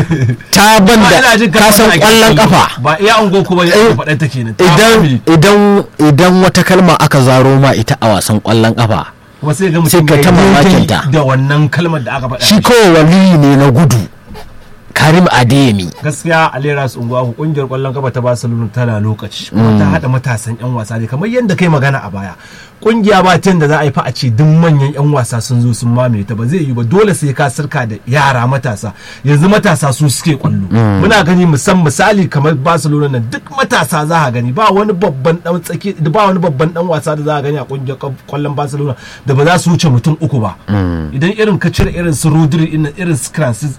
ta Ba ina banda jin kasan kalmar da ake kwallon kallo. kafa ba iya ungo kuma ya Eh, faɗa ta kenan Ta idan family. idan idan wata kalma aka zaro ma ita a wasan kwallon kafa kuma sai ga sai mutum ka ya ta yi mamakin daidai ta. da wannan kalmar da aka faɗa shi mishi. kawai waliyi ne na gudu karim adeyemi gaskiya alera su unguwa ku kungiyar kwallon kafa ta barcelona tana lokaci kuma ta hada matasan yan wasa ne kamar yadda kai magana a baya kungiya ba tun da za a yi fa a ce duk manyan yan wasa sun zo sun mamaye ta ba zai yi ba dole sai ka sirka da yara matasa yanzu matasa su suke kwallo muna gani musan misali kamar barcelona nan duk matasa za a gani ba wani babban dan tsaki ba wani babban dan wasa da za a gani a kungiyar kwallon barcelona da ba za su wuce mutum uku ba idan irin ka cire irin su rodri irin su francis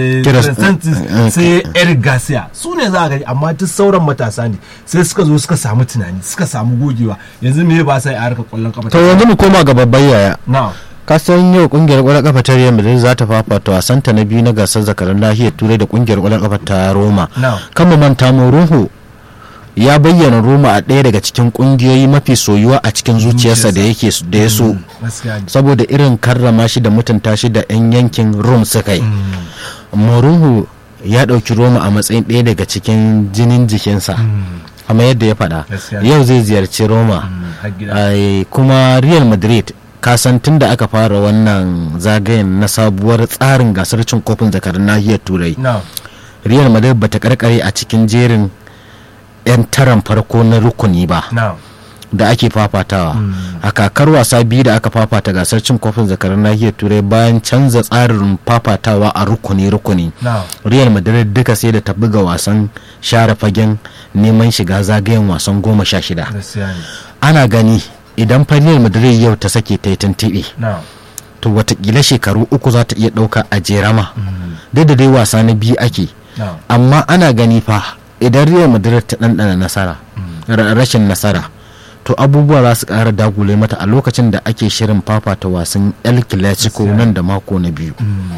Santos sai Eric Garcia su ne za a gani amma duk sauran matasa ne sai suka zo suka samu tunani suka samu gogewa yanzu me ba sai a harkar kwallon kafa to yanzu mu koma ga babban yaya na ka san yau kungiyar kwallon kafa ta Real Madrid za ta fafata wasanta na biyu na gasar zakaran nahiyar turai da kungiyar kwallon kafa ta Roma na kan mu manta Mourinho ya bayyana Roma a ɗaya daga cikin kungiyoyi mafi soyuwa a cikin zuciyarsa da yake da ya so gaskiya ne saboda irin karrama shi da mutunta shi da 'yan yankin Rome suka yi Mourinho ya ɗauki Roma a matsayin ɗaya daga cikin jinin jikinsa kamar yadda ya faɗa Gaskiya. yau zai ziyarci Roma har gida Ai, kuma Real Madrid kasan tun da aka fara wannan zagayen na sabuwar tsarin gasar cin kofin zakarin nahiyar turai na Real Madrid bata karkare a cikin jerin 'yan taran farko na rukuni ba na da ake fafatawa a kakar wasa biyu da aka fafata gasar cin kofin zakarar nahiyar turai bayan canza tsarin fafatawa a rukuni-rukuni na real madrid duka sai da ta buga wasan share fagen neman shiga zagayen wasan goma sha shida gaskiya ne ana gani idan fa real madrid yau ta sake ta yi tuntuɓe na to watakila shekaru uku za ta iya ɗauka a jerama duk da dai wasa na biyu ake na amma ana gani fa idan real madrid ta ɗanɗana nasara ra- rashin nasara to abubuwa za su ƙara dagule mata a lokacin da ake shirin fafata wasan el clasico Gaskiya. nan da mako na biyu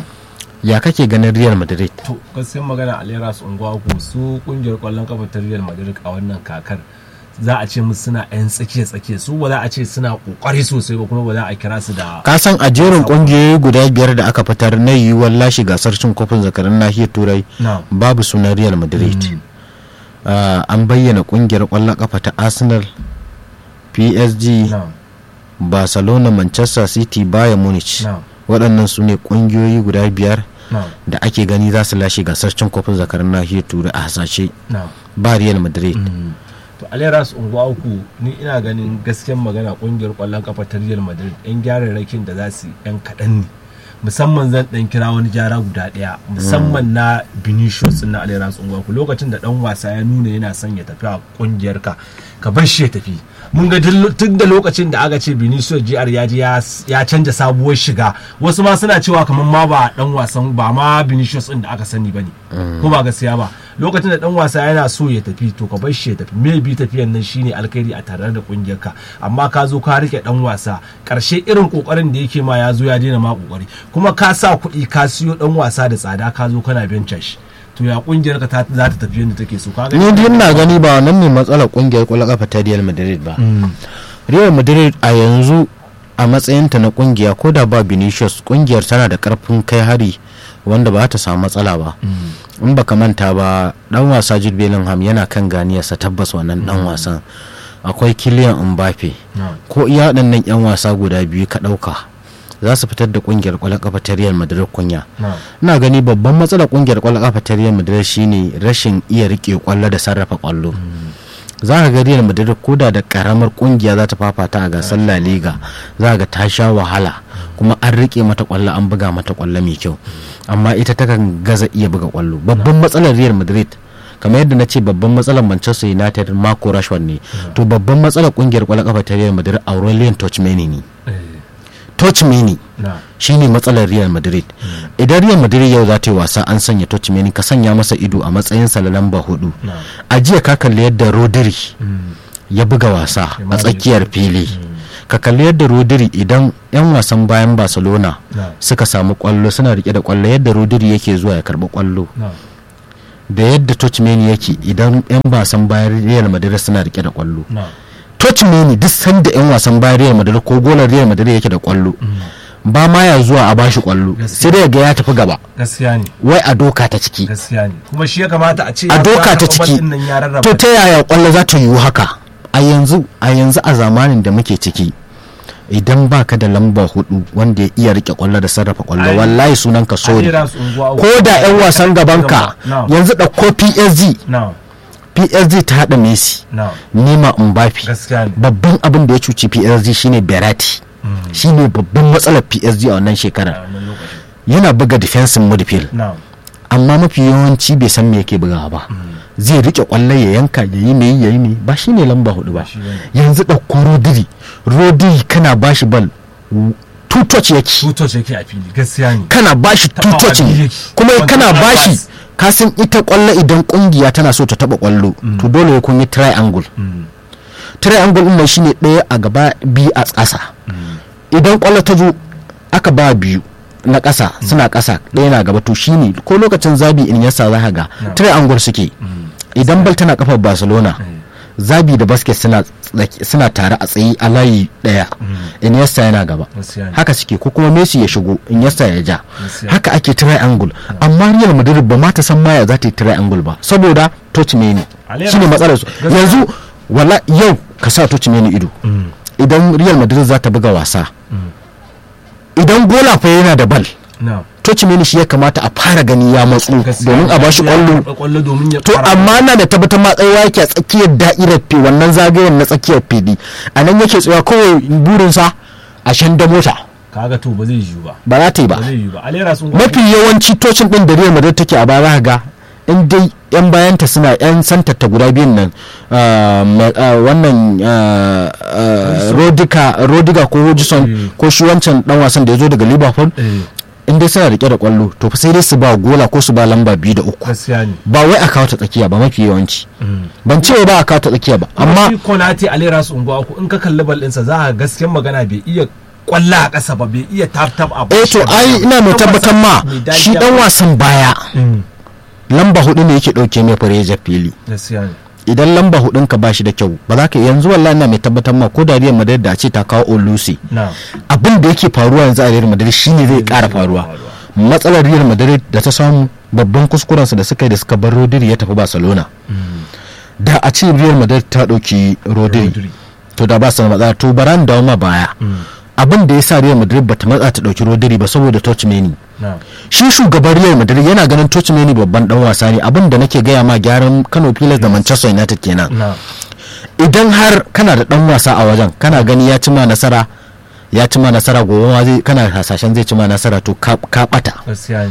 ya kake ganin real madrid to gaskiyar magana alera su unguwa ku su kungiyar kwallon kafa ta Real Madrid a wannan kakar za a ce musu suna yan tsakiya tsakiya su ba za a ce suna kokari sosai ba kuma ba za a kira su da ka san a jerin ƙungiyoyi guda biyar da aka fitar na yiwuwar lashe gasar cin kofin zakarin nahiyar turai na babu sunan real madrid Ah, an bayyana ƙungiyar ƙwallon kafa ta arsenal psg na barcelona manchester city bayern munich na waɗannan su ne ƙungiyoyi guda biyar na da ake gani za su lashe gasar cin kofin zakarin nahiyar turai a hasashe na ba real madrid to alera su unguwa uku ni ina ganin gaskiyar magana kungiyar kwallon kafa ta Real Madrid yan gyararrakin da za su yi yan kaɗan ne musamman zan dan kira wani gyara guda ɗaya musamman na Vinicius na alera su unguwa uku lokacin da dan wasa ya nuna yana son ya tafi a kungiyar ka ka bar shi ya tafi mun ga tun da lokacin da aka ce Vinicius GR ya ji ya canja sabuwar shiga wasu ma suna cewa kamar ma ba dan wasan ba ma Vinicius din da aka sani bane ko ba gaskiya ba lokacin da dan wasa yana so ya tafi to ka bar shi ya tafi maybe tafiyan nan shine alkhairi a tare da kungiyar ka amma ka zo ka rike dan wasa karshe irin kokarin da yake ma ya zo ya daina ma kokari kuma ka sa kuɗi ka siyo dan wasa da tsada ka zo kana benca shi to ya kungiyar ka ta- za ta tafi yadda take so ka ni dai ina gani ba wannan ne matsalar ƙungiyar ƙwallon kafa ta real madrid ba real madrid a yanzu a matsayinta na ƙungiya ko da ba vinicius ƙungiyar tana da ƙarfin kai hari wanda ba ta samu matsala ba in baka manta ba dan wasa jude bellingham yana kan ganiyarsa tabbas wannan dan wasan akwai kiliyan mbappe Na. ko iya waɗannan 'yan wasa guda biyu ka ɗauka za su fitar da ƙungiyar ƙwallon kafa ta real madrid kunya Na. ina gani babban matsalar ƙungiyar ƙwallon kafa ta real madrid shine rashin iya riƙe ƙwallo da sarrafa ƙwallo za ka ga real madrid koda da karamar ƙungiya za ta fafata a gasar la liga za ga ta sha wahala kuma an riƙe mata ƙwallo an buga mata ƙwallo mai kyau amma ita takan gaza iya buga ƙwallo babban matsalar real madrid kamar yadda na ce babban matsalar manchester united mako rashford ne to babban matsalar ƙungiyar ƙwallon kafa ta real madrid aurelien tchouameni ne tchouameni Na. shine matsalar real madrid idan real madrid yau za ta yi wasa an sanya tchouameni ka sanya masa ido a matsayin sa na lamba hudu Na. a jiya ka kalli yadda rodri ya buga wasa a tsakiyar fili ka kalli yadda rodiri idan 'yan wasan bayan barcelona na suka samu kwallo suna rike da kwallo yadda rodiri yake zuwa ya karbi kwallo na da yadda Tottenham yake idan 'yan wasan bayan Real Madrid suna rike da kwallo na Tottenham duk sanda 'yan wasan bayan Real Madrid ko golar Real Madrid yake da kwallo ba ma ya zuwa a bashi kwallo Gaskiya. sai dai ga ya tafi gaba gaskiya ne wai a doka ta ciki gaskiya ne kuma shi ya kamata a ce a ya doka fara ta bal ciki ɗin nan ya rarraba to ta yaya kwallo za ta yiwu haka a yanzu a yanzu a zamanin da muke ciki idan baka da lamba hudu wanda ya iya rike kwallo da sarrafa kwallo Ai, wallahi sunan ka a sori jera su unguwa uku. ko da 'yan wasan gabanka na yanzu ɗauko PSG na PSG ta haɗa Messi na Nima Mbappe gaskiya ne babban abin da ya cuci PSG shine Berati shine babban matsalar PSG a wannan a shekarar wannan lokacin yana buga defensive midfield na amma mafi yawanci bai san me yake bugawa ba zai rike kwallo ya yanka ya yi me ya yi me ba shine lamba hudu ba shi bane. yanzu ɗauko Rodri Rodri kana bashi bal tutoci yake tutoci yake a fili gaskiya ne kana bashi Taɓawa tutocin biyu yake. kuma Wanda kana ba bashi pass. ka san ita kwallo idan kungiya tana so ta taba kwallo to dole ya kun yi triangle Mm. triangle din nan shine ɗaya a gaba biyu a ƙasa idan kwallo ta zo aka ba biyu na ƙasa suna ƙasa ɗaya na gaba to shine ko lokacin zabi in yasa za ka ga triangle suke idan bal tana kafar barcelona zabi da basket suna tsaki- suna tare a tsaye a layi ɗaya iniesta yana gaba gaskiya ne haka suke ko kuma messi ya shigo iniesta ya ja Gaskiya. haka ake triangle amma real madrid ba ma ta san maya za ta yi triangle ba saboda touchmeni Alera- shine matsalar su Gaskiya. yanzu wala yau ka sa touchmeni ido Mm. idan real madrid za ta buga wasa idan gola fa yana da bal na touchmeni shi ya kamata a fara gani ya matsu gaskiya domin a bashi Ya kwallo karɓa kwallo domin ya to fara- amma na da tabbatar ma tsayawa yake a tsakiyar da'irar fi wannan zagayen na tsakiyar fili a nan yake tsayawa kawai burinsa a shan da mota kaga to ba zai yiwu ba ba za ta yi ba ba zai yiwu ba alera sun mafi yawanci tocin din da Real Madrid take a baya ga in dai yan bayanta suna yan santatta guda biyun nan ah, ma- ah, wannan ah, ah, Rodiga Rodiga ko Hodgson Eh. ko shi wancan dan wasan da ya zo daga Liverpool eh in dai suna rike da kwallo to fa sai dai su ba gola ko su ba lamba biyu da uku gaskiya ne ba wai a kawo ta tsakiya ba mafi yawanci Mm. ban ce ba a kawo ta tsakiya ba amma shi konate alera su unguwa uku in ka kalli bal ɗinsa za ka gaskiyar magana bai iya kwalla a ƙasa ba bai iya tap tap a eh to ai ina mai tabbatar ma shi dan wasan baya lamba hudu ne yake dauke mai fareja fili gaskiya ne idan lamba hudun ka bashi da kyau ba za ka yanzu wallahi ina mai tabbatar ma ko da Real Madrid da a ce ta kawo Olusi na abin da yake faruwa yanzu a Real Madrid shine zai kara faruwa matsalar Real Madrid da ta samu babban kuskuren su da suka yi da suka bar Rodri ya tafi Barcelona da a ce Real Madrid ta dauki Rodri Rodri. to da ba su da matsala to baran dawo ma baya abin da ya sa Real Madrid bata matsa ta dauki Rodri ba saboda Tchouameni na shi shugaban Real Madrid yana ganin Tchouameni babban dan wasa ne abin da nake gaya ma gyaran Kano Pilas da Manchester United kenan na idan har kana da dan wasa a wajen kana gani ya ci ma nasara ya ci ma nasara gobe ma zai kana hasashen zai ci ma nasara to ka ka bata gaskiya ne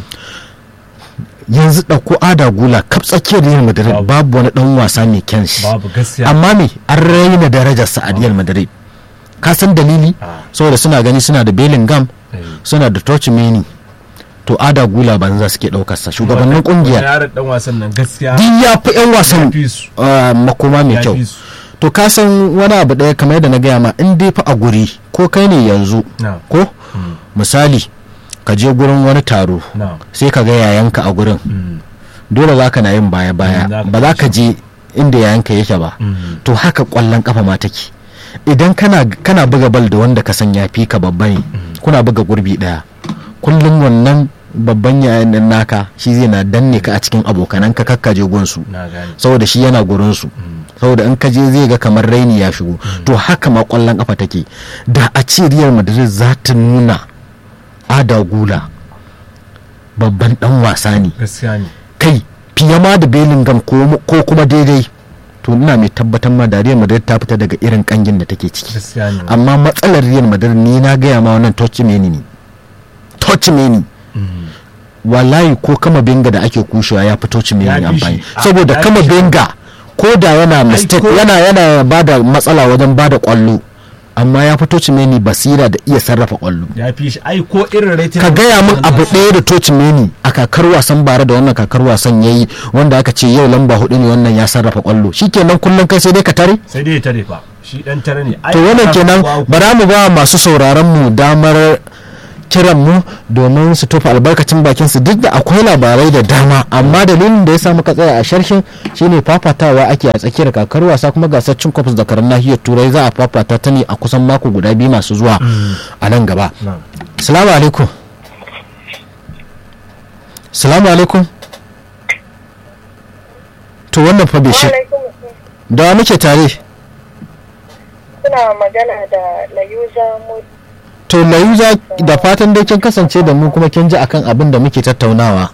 yanzu dauko ada gula kap tsakiyar Real Madrid Babu. babu wani dan wasa mai kyan shi babu gaskiya amma me an raina darajarsa a Real Madrid ka san dalili Ah. saboda suna gani suna da Bellingham Eh. suna da Tchouameni to ada gula banza suke daukar sa shugabannin Wani kungiyar yaron dan wasan nan gaskiya duk ya fi 'yan wasan Ya fi su. ah, makoma mai Ya kyau fi su. to ka san wani abu ɗaya kamar yadda na gaya ma in dai fa a guri ko kai ne yanzu na ko misali ka je gurin wani taro na sai ka ga yayanka a gurin Mm. dole za ka na yin baya baya Mm, za ka ba za ka je inda yayanka yake ba Mm. to haka kwallon kafa ma take idan kana kana buga bal da wanda ka san ya fi ka babba ne kuna buga gurbi daya kullum wannan babban yayan nan naka shi zai na danne ka a cikin abokanan ka kakkaje gunsu na gane saboda shi yana gurinsu saboda in ka je zai ga kamar raini ya shigo to haka ma kwallon kafa take da a ce Real Madrid za ta nuna ada gula babban dan wasa ne gaskiya ne kai fiye ma da Bellingham ko ko kuma daidai to ina mai tabbatar ma da Real Madrid ta fita daga irin kangin da take ciki gaskiya ne amma matsalar Real Madrid ni na gaya ma wannan Tchouameni ne Tchouameni Mm. wallahi ko kama benga da ake kushewa ya fi Tchouameni Ya fi amfani shi. Ah, saboda ya fi kama shi. benga ko da yana mistake ko- yana yana bada matsala wajen bada kwallo amma ya fi tocimeni basira da iya sarrafa kwallo ya fi shi ai ko irin rating ka gaya min abu ɗaya da tocimeni a kakar wasan bara da wannan kakar wasan ya yi wanda aka ce yau lamba hudu ne wannan ya sarrafa kwallo shikenan kullum kai sai dai ka tare sai dai ya tare fa shi dan tare ne to wannan kenan bara mu ba masu sauraron mu damar kiran mu domin su tofa albarkacin bakin su duk da akwai labarai da dama amma dalilin da ya sa muka tsaya a sharshin shine fafatawa ake a tsakiyar kakar wasa kuma gasar cin kofis da karan nahiyar turai za a fafata ta ne a kusan mako guda biyu masu zuwa a nan gaba salamu alaikum salamu alaikum to wannan fa bai shi da muke tare suna magana da layuza to layuza da fatan dai kin kasance da mu kuma kin ji akan abin da muke tattaunawa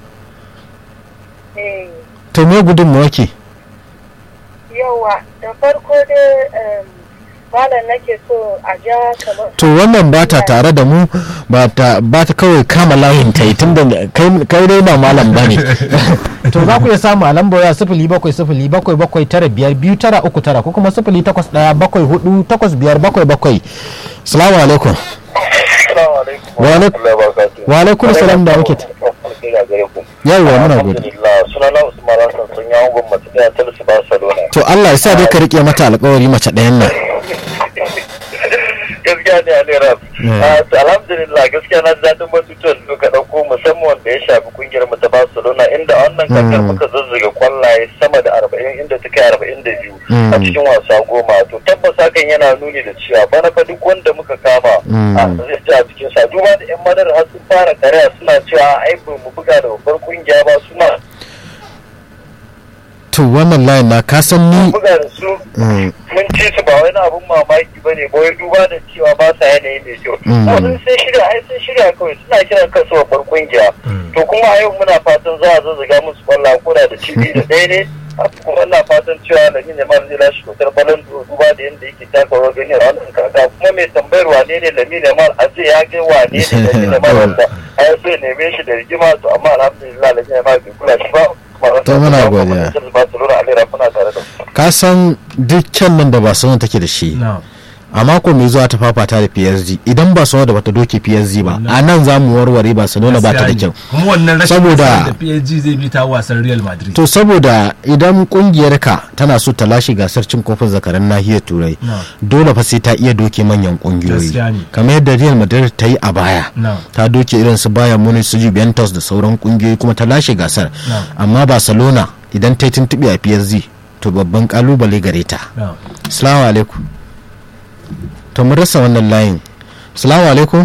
to me gudunmuwa ke yawa da farko dai malam nake so a ja kamar to wannan ba ta tare da mu ba ta kawai kama layin ta yi tun da kai dai ba malam ba ne to za ku iya samu a lambar ya sifili bakwai sifili bakwai bakwai tara biyar biyu tara uku tara ko kuma sifili takwas ɗaya bakwai hudu takwas biyar bakwai bakwai salamu alaikum wa alaikum salam da muke yawwa muna gode sunana usman hassan sun yawon gwamnati da talisi barcelona to allah ya sa dai ka rike mata alkawari mace ɗayan nan gaskiya ne a lera alhamdulillah gaskiya na daɗin batutuwan da ka ɗauko musamman wanda ya shafi kungiyar mu ta barcelona inda wannan kakar muka zazzaga kwallaye sama da arba'in inda ta kai arba'in da biyu a cikin wasa goma to tabbas hakan yana nuni da cewa bana fa duk wanda muka kama a zai ji a cikin sa duba da yan madar har sun fara karya suna cewa ai ba mu buga da babbar kungiya ba suna to wannan layin na ka san ni buga da su mun ci su ba wani abun mamaki ba ne ba wai duba da cewa ba sa yanayi mai kyau sun sun shirya ai sun shirya kawai suna kiran kansu babbar kungiya to kuma a yau muna fatan za a zazzaga musu kwallon koda da cibi da ɗaya ne kuma ina fatan cewa da yin yamma zai lashe kyautar balon duba da yadda yake taka rawar gani a wannan kaka kuma mai tambayar wane ne lamin yamma a ce ya ga wane ne lamin yamma wanda a yau sai neme shi da rigima to amma alhamdulillah lamin yamma bai kula shi ba to muna godiya ka san dukkan nan da Barcelona take da shi a mako mai zuwa ta fafata da PSG idan Barcelona da bata doke PSG ba a nan za mu warware Barcelona ba ta da kyau kuma wannan rashin saboda da PSG zai bi ta wasan Real Madrid to saboda idan kungiyar ka tana so ta lashe gasar cin kofin zakaran nahiyar turai dole fa sai ta iya doke manyan kungiyoyi kamar yadda Real Madrid ta yi a baya ta doke irin su Bayern Munich su Juventus da sauran kungiyoyi kuma ta lashe gasar amma Barcelona idan ta yi tuntuɓe a PSG to babban kalubale gare ta assalamu alaikum to mun rasa wannan layin assalamu alaikum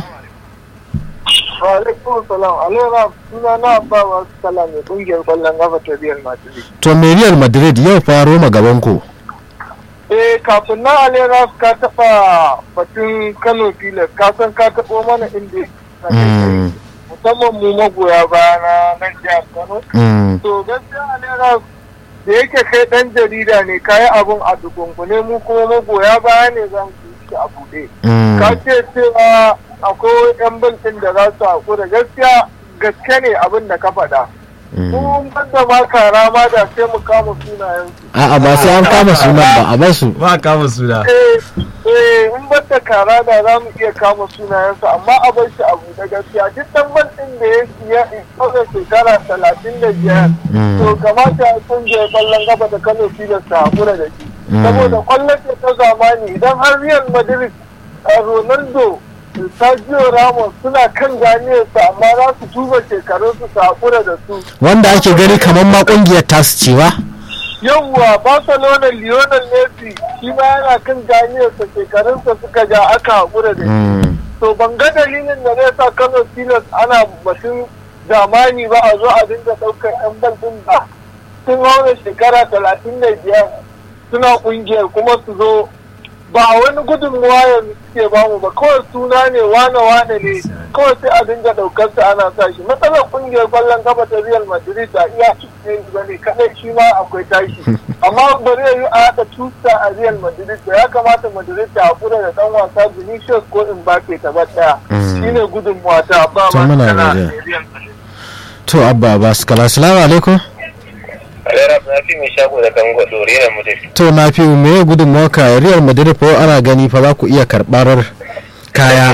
alaikum salam alaikum suna na ba wa salam mai kungiyar kwallon kafa ta Real Madrid to me Real Madrid yau faro gaban ku eh kafin na alera ka taba batun Kano Pilas ka san ka tabo mana inda musamman mu magoya baya na nan jihar Kano to gaskiya alera da yake kai dan jarida ne kayi abun a dukunkune mu kuma magoya baya ne zan shi a buɗe. Ka ce cewa akwai yan bantin da za su haƙura gaskiya gaske ne abin da ka faɗa. Mun banda ma kara ma da sai mu kama sunayen su. A'a ba sai an kama sunan ba a basu. ba kama suna Eh, eh, in banda kara da za mu iya kama sunayen su amma a bar shi a buɗe gaskiya duk dan bantin da ya siya in kawai shekara talatin da biyar. To kamata a kungiyar ƙwallon gaba da Kano Filas ta haƙura da shi. saboda kwallon ce ta zamani idan har Real Madrid Ronaldo Sergio Ramos suna kan ganiyarsa amma za su duba shekarunsu su haƙura da su. Wanda ake gani kamar ma kungiyar tasu cewa? Yawwa Barcelona Lionel Messi shi ma yana kan ganiyarsa shekarunsa suka ja aka haƙura da shi. To ban ga dalilin da zai sa Kano Pilas ana batun zamani ba a zo a dinga ɗaukar 'yan bal ɗin ba. Sun haura shekara talatin da biyar suna kungiyar kuma su zo ba wani gudunmuwa yanzu suke bamu ba kawai suna ne wane wane ne kawai sai a dinga daukar sa ana sa shi matsalar kungiyar kwallon kafa ta Real Madrid a iya cikin ba ne kadai shi ma akwai tashi amma ba zai yi a haɗa tusa a Real Madrid ba ya kamata Madrid ta hakura da dan wasa Vinicius ko Mbappe ta bar daya shine gudunmuwa ta ba ma To muna tana godiya. Real Madrid To abba ba su kala assalamu alaikum. Alera na fi mai shago da kan gwado rera mu tafi. to na fi me ya gudun maka real madrid fa ana gani fa za ku iya karɓar kaya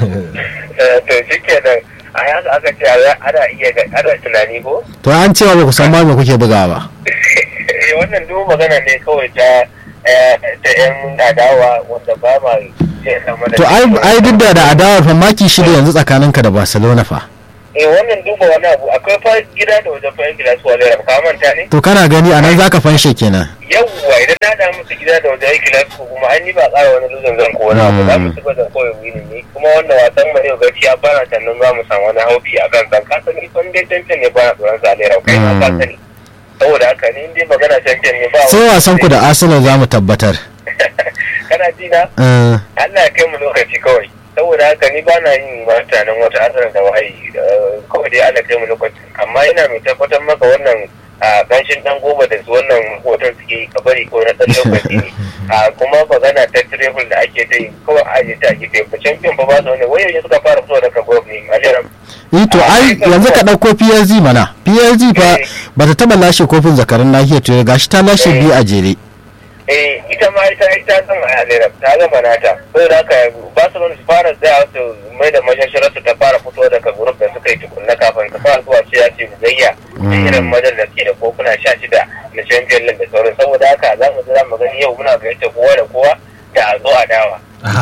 To shi kenan a yasa aka ce ana iya ana tunani ko? to an cewa ba ku san ma me kuke bugawa ba Eh, Wannan duk magana ne kawai ta eh, ta yan adawa wanda ba ma ce sama da. to ai ai duk da da adawar fa maki shida yanzu tsakaninka da barcelona fa Eh wannan duba wani abu akwai fa gida da wajen fa yan gida su wale ka manta ne? to kana gani anan zaka fanshe kenan yawwa idan na da musu gida da wajen aiki lafi ko kuma an yi ba tsara wani luzin zan ko wani abu za mu ci gaba da koyi wini ne kuma wannan wasan mu ne gaskiya ba na tannan za mu samu wani haufi a kan san kasan ni fan dai tantan ne ba na tsoron sa lera kai ma ka sani saboda haka ni dai magana tantan ne ba sai wasan ku da arsenal za mu tabbatar kana ji na Eh, Allah ya kai mu lokaci kawai saboda haka ni ba na yin mutanen wata asarar da wahayi eh, kawai dai Allah ya kai mu lokaci amma ina mai tabbatar maka wannan a ganshin dan goma da su wannan hoton suke yi ka bari ko na dan lokaci ne a kuma magana ta travel da ake ta yi kawai a aje ta gefe ba champion ba ba su wani wai yanzu suka fara fitowa daga group ne aliram eh to ai yanzu ka ɗauko psg mana psg fa ba ta taɓa lashe kofin zakarin nahiyar turai gashi ta lashe biyu a jere eh ita ma ita ita san aliram ta gama nata saboda haka ba su su fara tsaya su mai da mashasharar su ta fara fitowa daga group da suka yi tukunna kafin ta fara zuwa ce ya ce gayya da irin madar da ke da kofuna sha shida na champion league da sauran saboda haka za mu za mu gani yau muna gayyata kowa da kowa da a zo a dawa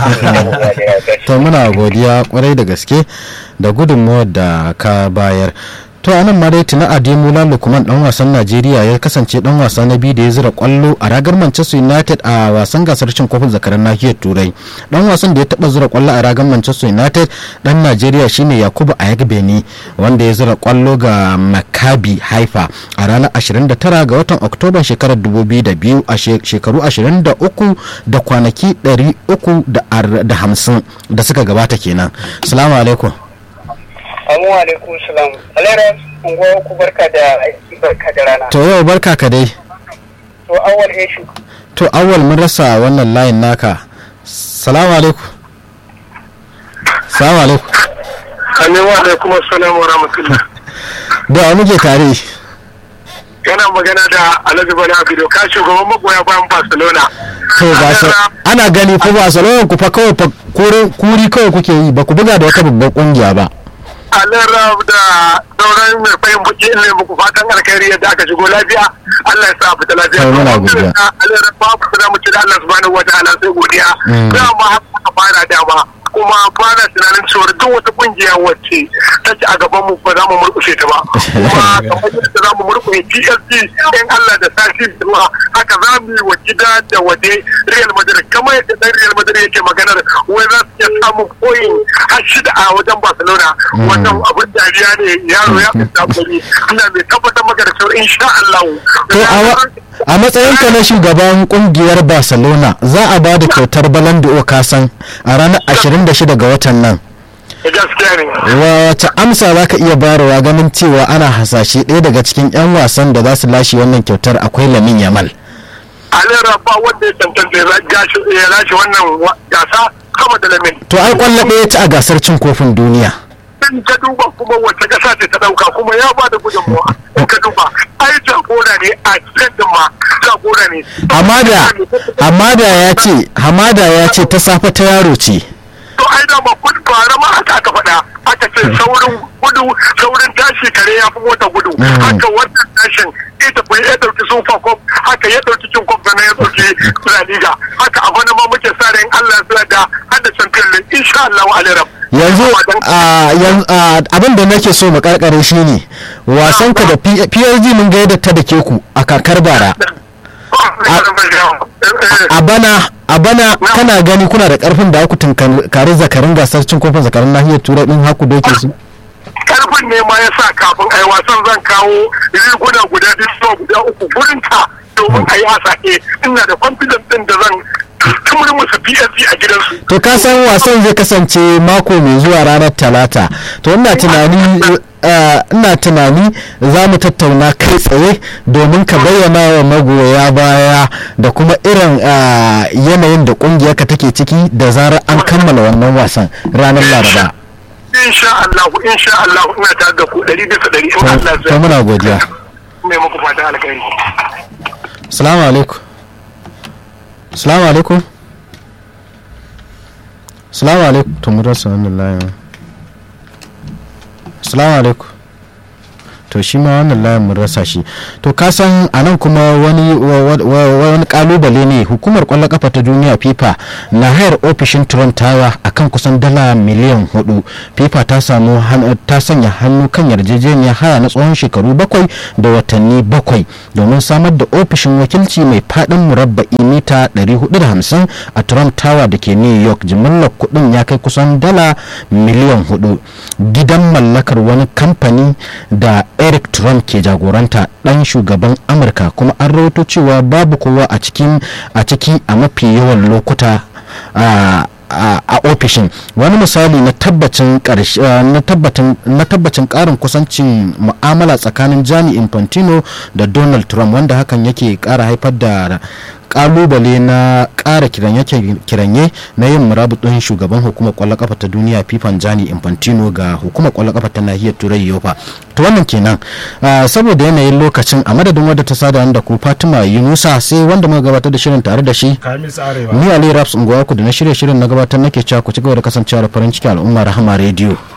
to muna godiya kwarai da gaske da gudunmawar da ka bayar to anan ma dai tuna ademola lukman dan wasan najeriya ya kasance dan wasa na biyu da ya zira kwallo a ragar manchester united a wasan gasar cin kofin zakaran nahiyar turai dan wasan da ya taba zira kwallo a ragar manchester united dan najeriya shine yakubu ayagbeni wanda ya zira kwallo ga maccabi haifa a ranar 29 ga watan oktoba shekarar 2002 a shekaru 23 da kwanaki 350 da suka gabata kenan salamu alaikum Amu alaikum salam. Alera, unguwa ku barka da aiki barka da rana. to yau barka ka dai To awal Eshu. to awal mun rasa wannan layin naka salamu alaikum salamu alaikum Amin wa alaikum assalam wa rahmatullah. da wa muke tare Yana magana da Alhaji Bala Abido ka shugaban magoya bayan Barcelona. to ba sa ana gani ko ba salon ku fa kawai fa kuri kuri kawai kuke yi ba ku buga da wata babbar kungiya ba Alera da sauran mai fahim buki ne muku fatan alkhairi yadda aka shigo lafiya. Allah ya sa fita lafiya. To, muna godiya. Alera babu da mu ci da Allah subhanahu wa ta'ala sai godiya. Mm. Dama haka fara dama. kuma fara tunanin cewar duk wata kungiya wacce ta ci a gaban mu ba za mu murkushe ta ba kuma kamar yadda za mu murkushe PSG in Allah da sashi zuwa haka za mu yi wa gida da waje Real Madrid kamar yadda dan Real Madrid yake maganar wai za su iya samun koyin har shida a wajen Barcelona wannan abin dariya ne yaro ya fita gari ina mai tabbatar maka da cewa insha Allah to a wa- a matsayinka na shugaban kungiyar barcelona za a ba da kyautar balan da kasan a ranar 26 ga watan nan gaskiya ne wace amsa za ka iya bayarwa ganin cewa ana hasashe ɗaya daga cikin 'yan wasan da za su lashe wannan kyautar akwai lamin yamal alera ba wanda ya tantance ya lashe wannan wa- gasa kama da lamin to ai kwallo ɗaya ci a gasar cin kofin duniya in ka duba kuma wacce kasa ce ta dauka kuma ya ba da gudunmawa in ka duba ai jagora ne a cikin ma jagora ne hamada hamada ya ce hamada ya ce ta safe ta yaro ce to ai da ma kun fara ma haka aka faɗa aka ce saurin gudu saurin tashi kare ya fi mota gudu haka wannan tashin ita bai ya dauki super cup haka ya dauki cin cup sannan ya dauki la liga haka abu na ma muke sa ran Allah ya da hada champion league insha Allah wa alairam yanzu a, yan- a, abin da nake so mu karkare shi ne wasan ka da P- PSG mun ga yadda ta da ke ku a kakar bara a bana a bana kana gani kuna da karfin da ku tunkari zakarin gasar cin kofin zakarin nahiyar turai din haku doke su karfin ne ma ya sa kafin a yi wasan zan kawo riguna guda biyu zuwa guda uku gurin ta domin a yi hasake ina da confidence din da zan tumur musu PSG a gidansu. to ka san wasan zai kasance mako mai zuwa ranar talata to ina tunani eh, ina tunani za mu tattauna kai tsaye domin ka bayyana wa magoya baya da kuma irin eh, yanayin da kungiyarka take ciki da zarar an kammala wannan wasan ranar laraba Insha Allah, insha Allah ina tare da ku ɗari bisa ɗari in Allah to zai. muna godiya mai muku fatan alkhairi salamu alaikum salamu alaikum salamu alaikum to mu rasa wannan layin salamu alaikum to shi ma wannan layin mun rasa shi to ka san a nan kuma wani wani kalubale ne hukumar kwallon kafa ta duniya fifa na hayar ofishin trump tawa akan kusan dala miliyan hudu fifa ta samu ta sanya hannu kan yarjejeniyar haya na tsawon shekaru bakwai da watanni bakwai domin samar da ofishin wakilci mai fadin murabba'i mita 450 a trump tower da ke new york jimillar kudin ya kai kusan dala miliyan hudu gidan mallakar wani kamfani da eric trump ke jagoranta dan shugaban amurka kuma an rawaito cewa babu kowa a cikin a ciki a mafi yawan lokuta a ofishin wani misali na tabbacin na tabbacin karin kusancin mu'amala tsakanin jani infantino da donald trump wanda hakan yake kara haifar da kalubale na kara kiranye na yin murabutun shugaban hukumar kwallon kafa ta duniya fifan jani infantino ga hukumar kwallon kafa ta nahiyar turai yofa to wannan kenan saboda yanayin lokacin a madadin wadda ta sada da ku fatima yunusa sai wanda muka gabatar da shirin tare da shi ni ali raps unguwa ku da na shirye shirin na gabatar nake cewa ku ci gaba da kasancewa da farin ciki al'umma rahama rediyo